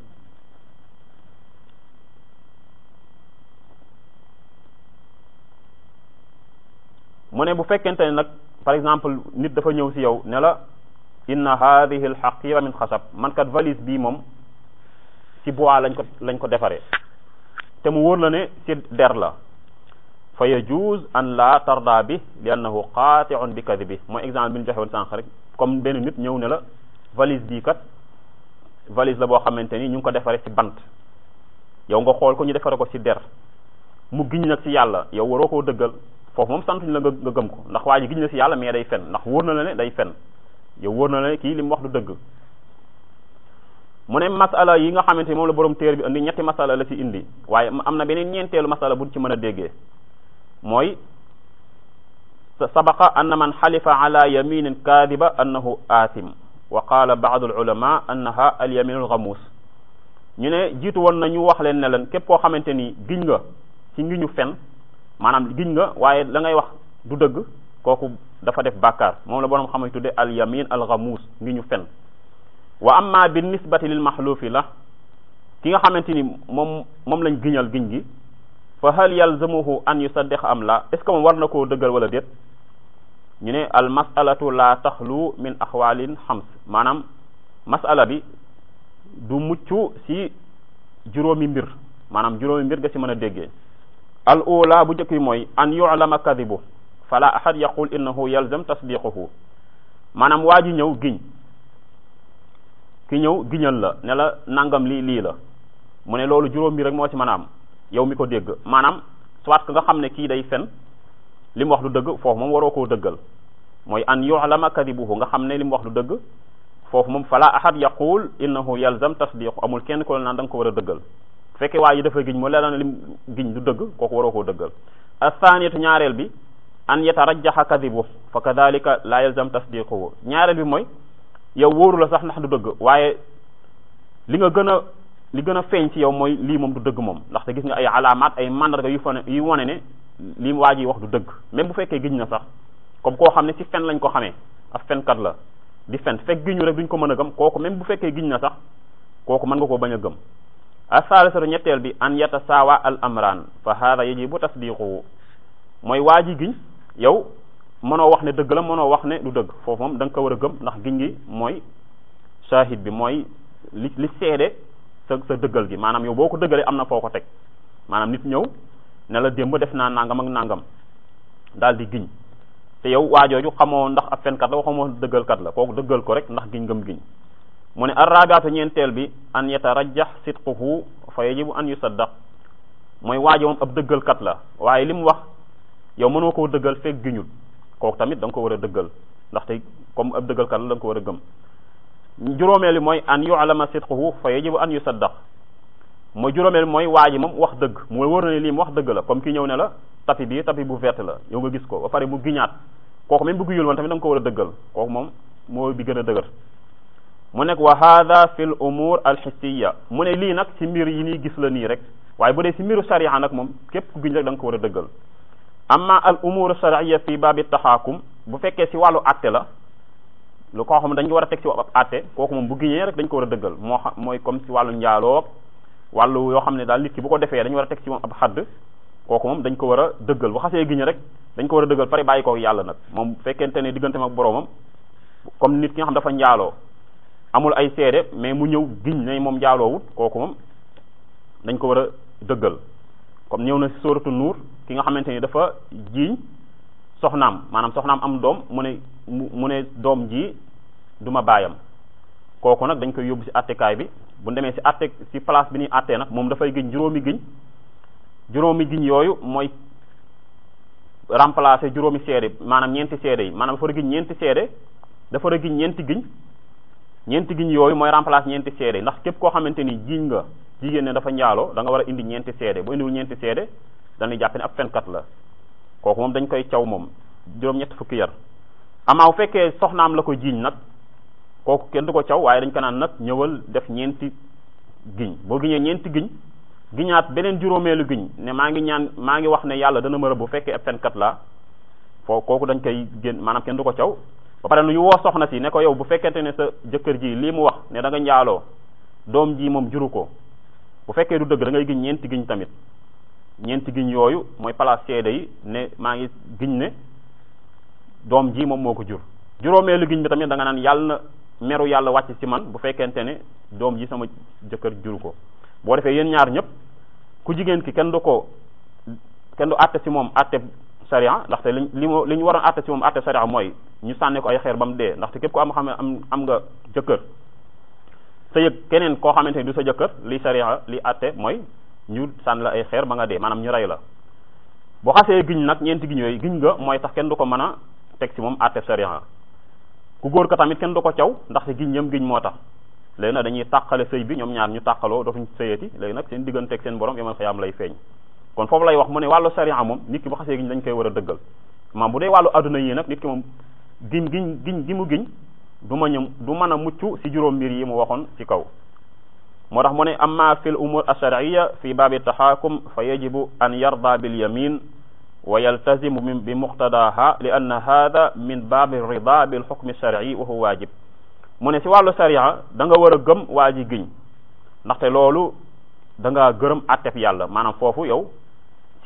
mu ne bu fekkente ne nag par exemple nit dafa ñëw ci yow ne la inna hadihi al haqira min xasab man kat valise bii moom ci bois lañ ko lañ ko defaree te mu wóor la ne ci der la fa yajuz an la tarda bi li annahu qati'un bi kadibi mooy exemple bi ñu joxe woon sànq rek comme benn nit ñëw ne la valise bii kat valise la boo xamante ni ñu ngi ko defaree ci bant yow nga xool ko ñu defare ko ci der mu giñ nag ci yàlla yow waroo koo dëggal foofu moom santuñ la nga nga gëm ko ndax waa ji giñ na ci yàlla mais day fen ndax wóor na la ne day fen yow wóor na la ne kii li mu wax du dëgg mu ne masala yi nga xamante ni moom la borom téer bi indi ñetti masala la ci indi waaye am na beneen ñeenteelu masala buñ ci mën a déggee mooy sabaqa anna man xalifa ala yaminin kaadiba annahu aasim wa qaala baadu alulama annaha alyaminu alxamuus ñu ne jiitu woon na ñu wax leen ne leen képp koo xamante ni giñ nga ci ngi ñu fen maanaam giñ nga waaye la ngay wax du dëgg kooku dafa def bàkkaar moom la borom xamay tudde al yamin al ghamus ngi ñu fen wa amma bi nisbati lil mahlufi la ki nga xamante ni moom moom lañ giñal giñ gi fa hal yalzamuhu an yusaddiq am la est ce que moom war na koo dëggal wala déet ñu ne al masalatu la taxlu min axwalin xams maanaam masala bi du mucc ci juróomi mbir maanaam juróomi mbir nga ci mën a déggee al ula bu njëkk bi mooy an yu'lama kadibu fala ahad yaqul innahu yalzam tasdiquhu maanaam waa ji ñëw giñ ki ñëw giñal la ne la nangam lii lii la mu ne loolu juróom bi rek moo ci mën a am yow mi ko dégg maanaam soit que nga xam ne kii day fen li mu wax du dëgg foofu moom waroo koo dëggal mooy an yu'lama kadibuhu nga xam ne li mu wax du dëgg foofu moom fala ahad yaqul innahu yalzam tasdiqu amul kenn ko la naan da nga ko war a dëggal fekkee waa ji dafa giñ mu leer na lim giñ du dëgg kooku waroo koo dëggal athaniyatu ñaareel bi an yatarajjaha kadibu fa kadhalika la yalzam tasdiquhu ñaareel bi mooy yow wóoru la sax ndax du dëgg waaye li nga gën a li gën a feeñ ci yow mooy lii moom du dëgg moom ndaxte gis nga ay alaamaat ay mandarga yu fa ne yu wane ne li waa ji wax du dëgg même bu fekkee giñ na sax comme koo xam ne ci fen lañ ko xamee ab fenkat la di fen fekk giñu rek duñ ko mën a gëm kooku même bu fekkee giñ na sax kooku mën nga koo bañ a gëm asalisatu ñetteel bi an yatasaawa al amran fa hada yajibu tasdiquhu mooy waa ji giñ yow mënoo wax ne dëgg la mënoo wax ne du dëgg foofu moom da nga ko war a gëm ndax giñ gi mooy shahid bi mooy li li seede sa sa dëggal gi maanaam yow boo ko dëggalee am na foo ko teg maanaam nit ñëw ne la démb def naa nangam ak nangam daal di giñ te yow waajooju xamoo ndax ab fenkat la xamoo dëggalkat la kooku dëggal ko rek ndax giñ ngëm giñ mu ne arrabiatu ñeenteel bi an yatarajjax sidquhu fa yajibu an yusaddaq mooy waajo moom ab dëggalkat la waaye li mu wax yow mënoo koo dëggal fekk giñul kooku tamit da nga ko war a dëggal ndaxte comme ab dëggalkat la da nga ko war a gëm juróomeel bi mooy an yu'lama sidquhu fa yajibu an yusaddaq mooy juróomeel mooy waa ji moom wax dëgg mu wóor na ne lii mu wax dëgg la comme ki ñëw ne la tapi bii tapi bu verte la yow nga gis ko ba pare mu giñaat kooku même bu giñul woon tamit da nga ko war a dëggal kooku moom moo bi gën a dëgër mu nekk wa hada fi l umur alxissiya mu ne lii nag ci mbir yi nii gis la nii rek waaye bu dee ci mbiru sharia nag moom képp ku giñ rek da nga ko war a dëggal amma al umur sharia fi baabi taxaakum bu fekkee ci wàllu atte la lu koo xam dañ ko war a teg ci ab atte kooku moom bu giñee rek dañ ko war a dëggal moo xam mooy comme ci wàllu njaaloo wàllu yoo xam ne daal nit ki bu ko defee dañu war a teg ci moom ab xadd kooku moom dañ ko war a dëggal bu xasee giñ rek dañ ko war a dëggal pare bàyyi ko yàlla nag moom fekkente ne diggante ak boroomam comme nit ki nga xam dafa njaaloo amul ay seede mais mu ñëw giñ ne moom njaaloowut kooku moom dañ ko war a dëggal comme ñëw na si sóoratu nuur ki nga xamante ni dafa jiiñ soxnaam maanaam soxnaam am doom mu ne mu ne doom ji du ma baayam kooku nag dañ koy yóbbu si attekaay bi bu demee si atte si place bi ñuy attee nag moom dafay giñ juróomi giñ juróomi giñ yooyu mooy remplacer juróomi seede maanaam ñeenti seede yi maanaam dafa war a giñ ñeenti seede dafa war a giñ ñeenti giñ ñeenti giñ yooyu mooy remplacer ñeenti seede ndax képp koo xamante ni jiiñ nga jigéen ne dafa njaaloo da nga war a indi ñeenti seede bu indiwul ñeenti seede dañuy jàpp ne ab fenkat la kooku moom dañ koy caw moom juróom-ñett fukki yar amaa bu fekkee soxnaam la ko jiiñ nag kooku kenn du ko caw waaye dañ ko naan nag ñëwal def ñeenti giñ boo giñee ñeenti giñ giñaat beneen juróomeelu giñ ne maa ngi ñaan maa ngi wax ne yàlla dana ma rëbb bu fekkee ab fenkat la foo kooku dañ koy génn maanaam kenn du ko caw ba pare nu ñu woo soxna si ne ko yow bu fekkente ne sa jëkkër ji lii mu wax ne da nga njaaloo doom ji moom juru ko bu fekkee du dëgg da ngay giñ ñeenti giñ tamit ñeenti giñ yooyu mooy place seede yi ne maa ngi giñ ne doom ji moom moo ko jur juróomeelu giñ bi tamit da nga naan yàlla na meru yàlla wàcc ci man bu fekkente ne doom ji sama jëkkër juru ko boo defee yéen ñaar ñëpp ku jigéen ki kenn du ko kenn du àtte ci moom àtte sariya ndaxte li li mu li ñu waroon àtte ci moom àtte sariya mooy ñu sànni ko ay xeer ba mu dee ndaxte képp ko am xam am am nga jëkkër sa yëg keneen koo xamante ni du sa jëkkër li sariya li àtte mooy ñu sànni la ay xeer ba nga dee maanaam ñu rey la boo xasee giñ nag ñeenti giñ yooyu giñ nga mooy tax kenn du ko mën a teg ci moom àtte sariya ku góor ko tamit kenn du ko caw ndaxte giñ yam giñ moo tax léegi nag dañuy tàqale sëy bi ñoom ñaar ñu tàqaloo dootuñ sëyati léegi nag seen digganteeg seen borom yomal xiyaam lay feeñ kon foofu lay wax mu ne wàllu sariya moom nit ki bu xasee giñ dañ koy war a dëggal maam bu dee wàllu adduna yi nag nit ki moom giñ giñ giñ gi mu giñ du ma ñëm du mën a mucc ci juróom mbir yi mu waxoon ci kaw moo tax mu ne amma fi l umur alsharciya fi baabi taxaakum fa yajibu an yarda bil yamin wa yaltazimu bi muqtadaha li anna hada min baabi rida bil xukmi alsharci wa huwa waajib mu ne ci wàllu sariya da nga war a gëm waa ji giñ ndaxte loolu da nga gërëm atteb yàlla maanaam foofu yow ci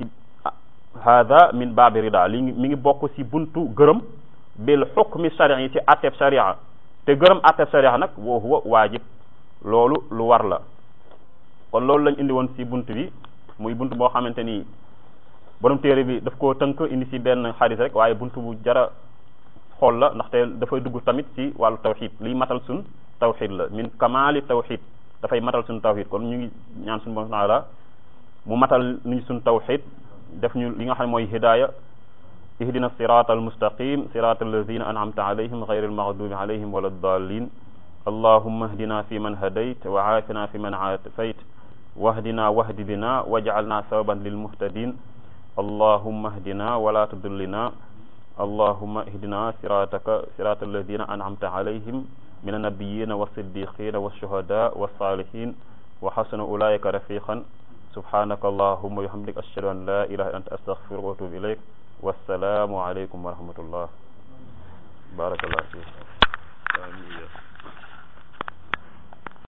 hada min baabi rida li mi ngi bokk ci buntu gërëm bil xukmi shar'i ci atteb sharia te gërëm atteb sharia nag wa huwa waajib loolu lu war la kon loolu lañ indi woon ci bunt bi muy bunt boo xamante ni borom téere bi daf koo tënk indi ci benn xadis rek waaye bunt bu jara xool la ndaxte dafay dugg tamit ci wàllu tawxid liy matal suñ tawxid la min kamaali tawxid dafay matal suñ tawxid kon ñu ngi ñaan suñu borom taala mu matal nuñ suñ tawxid def ñu li nga xam ne mooy hidaaya ihdina sirata almustaqim sirata alladina an'amta alayhim ghayri almaghdubi alayhim wala ddallin allahumma ihdina fi man hadayt wa aafina fi man aafayt wahdina wahdi bina waj'alna sababan lilmuhtadin allahumma ihdina wala tudillina allahumma ihdina sirataka sirata alladina an'amta alayhim min annabiyina wassiddiqina washuhada wassalihin wa hasuna ulaika rafiqan subhanaka allahumma wa bihamdik ashhadu an la ilaha illa anta astaghfiruka wa atubu ilayk wassalaamu aleykum wa rahmatullah barakallahu fiik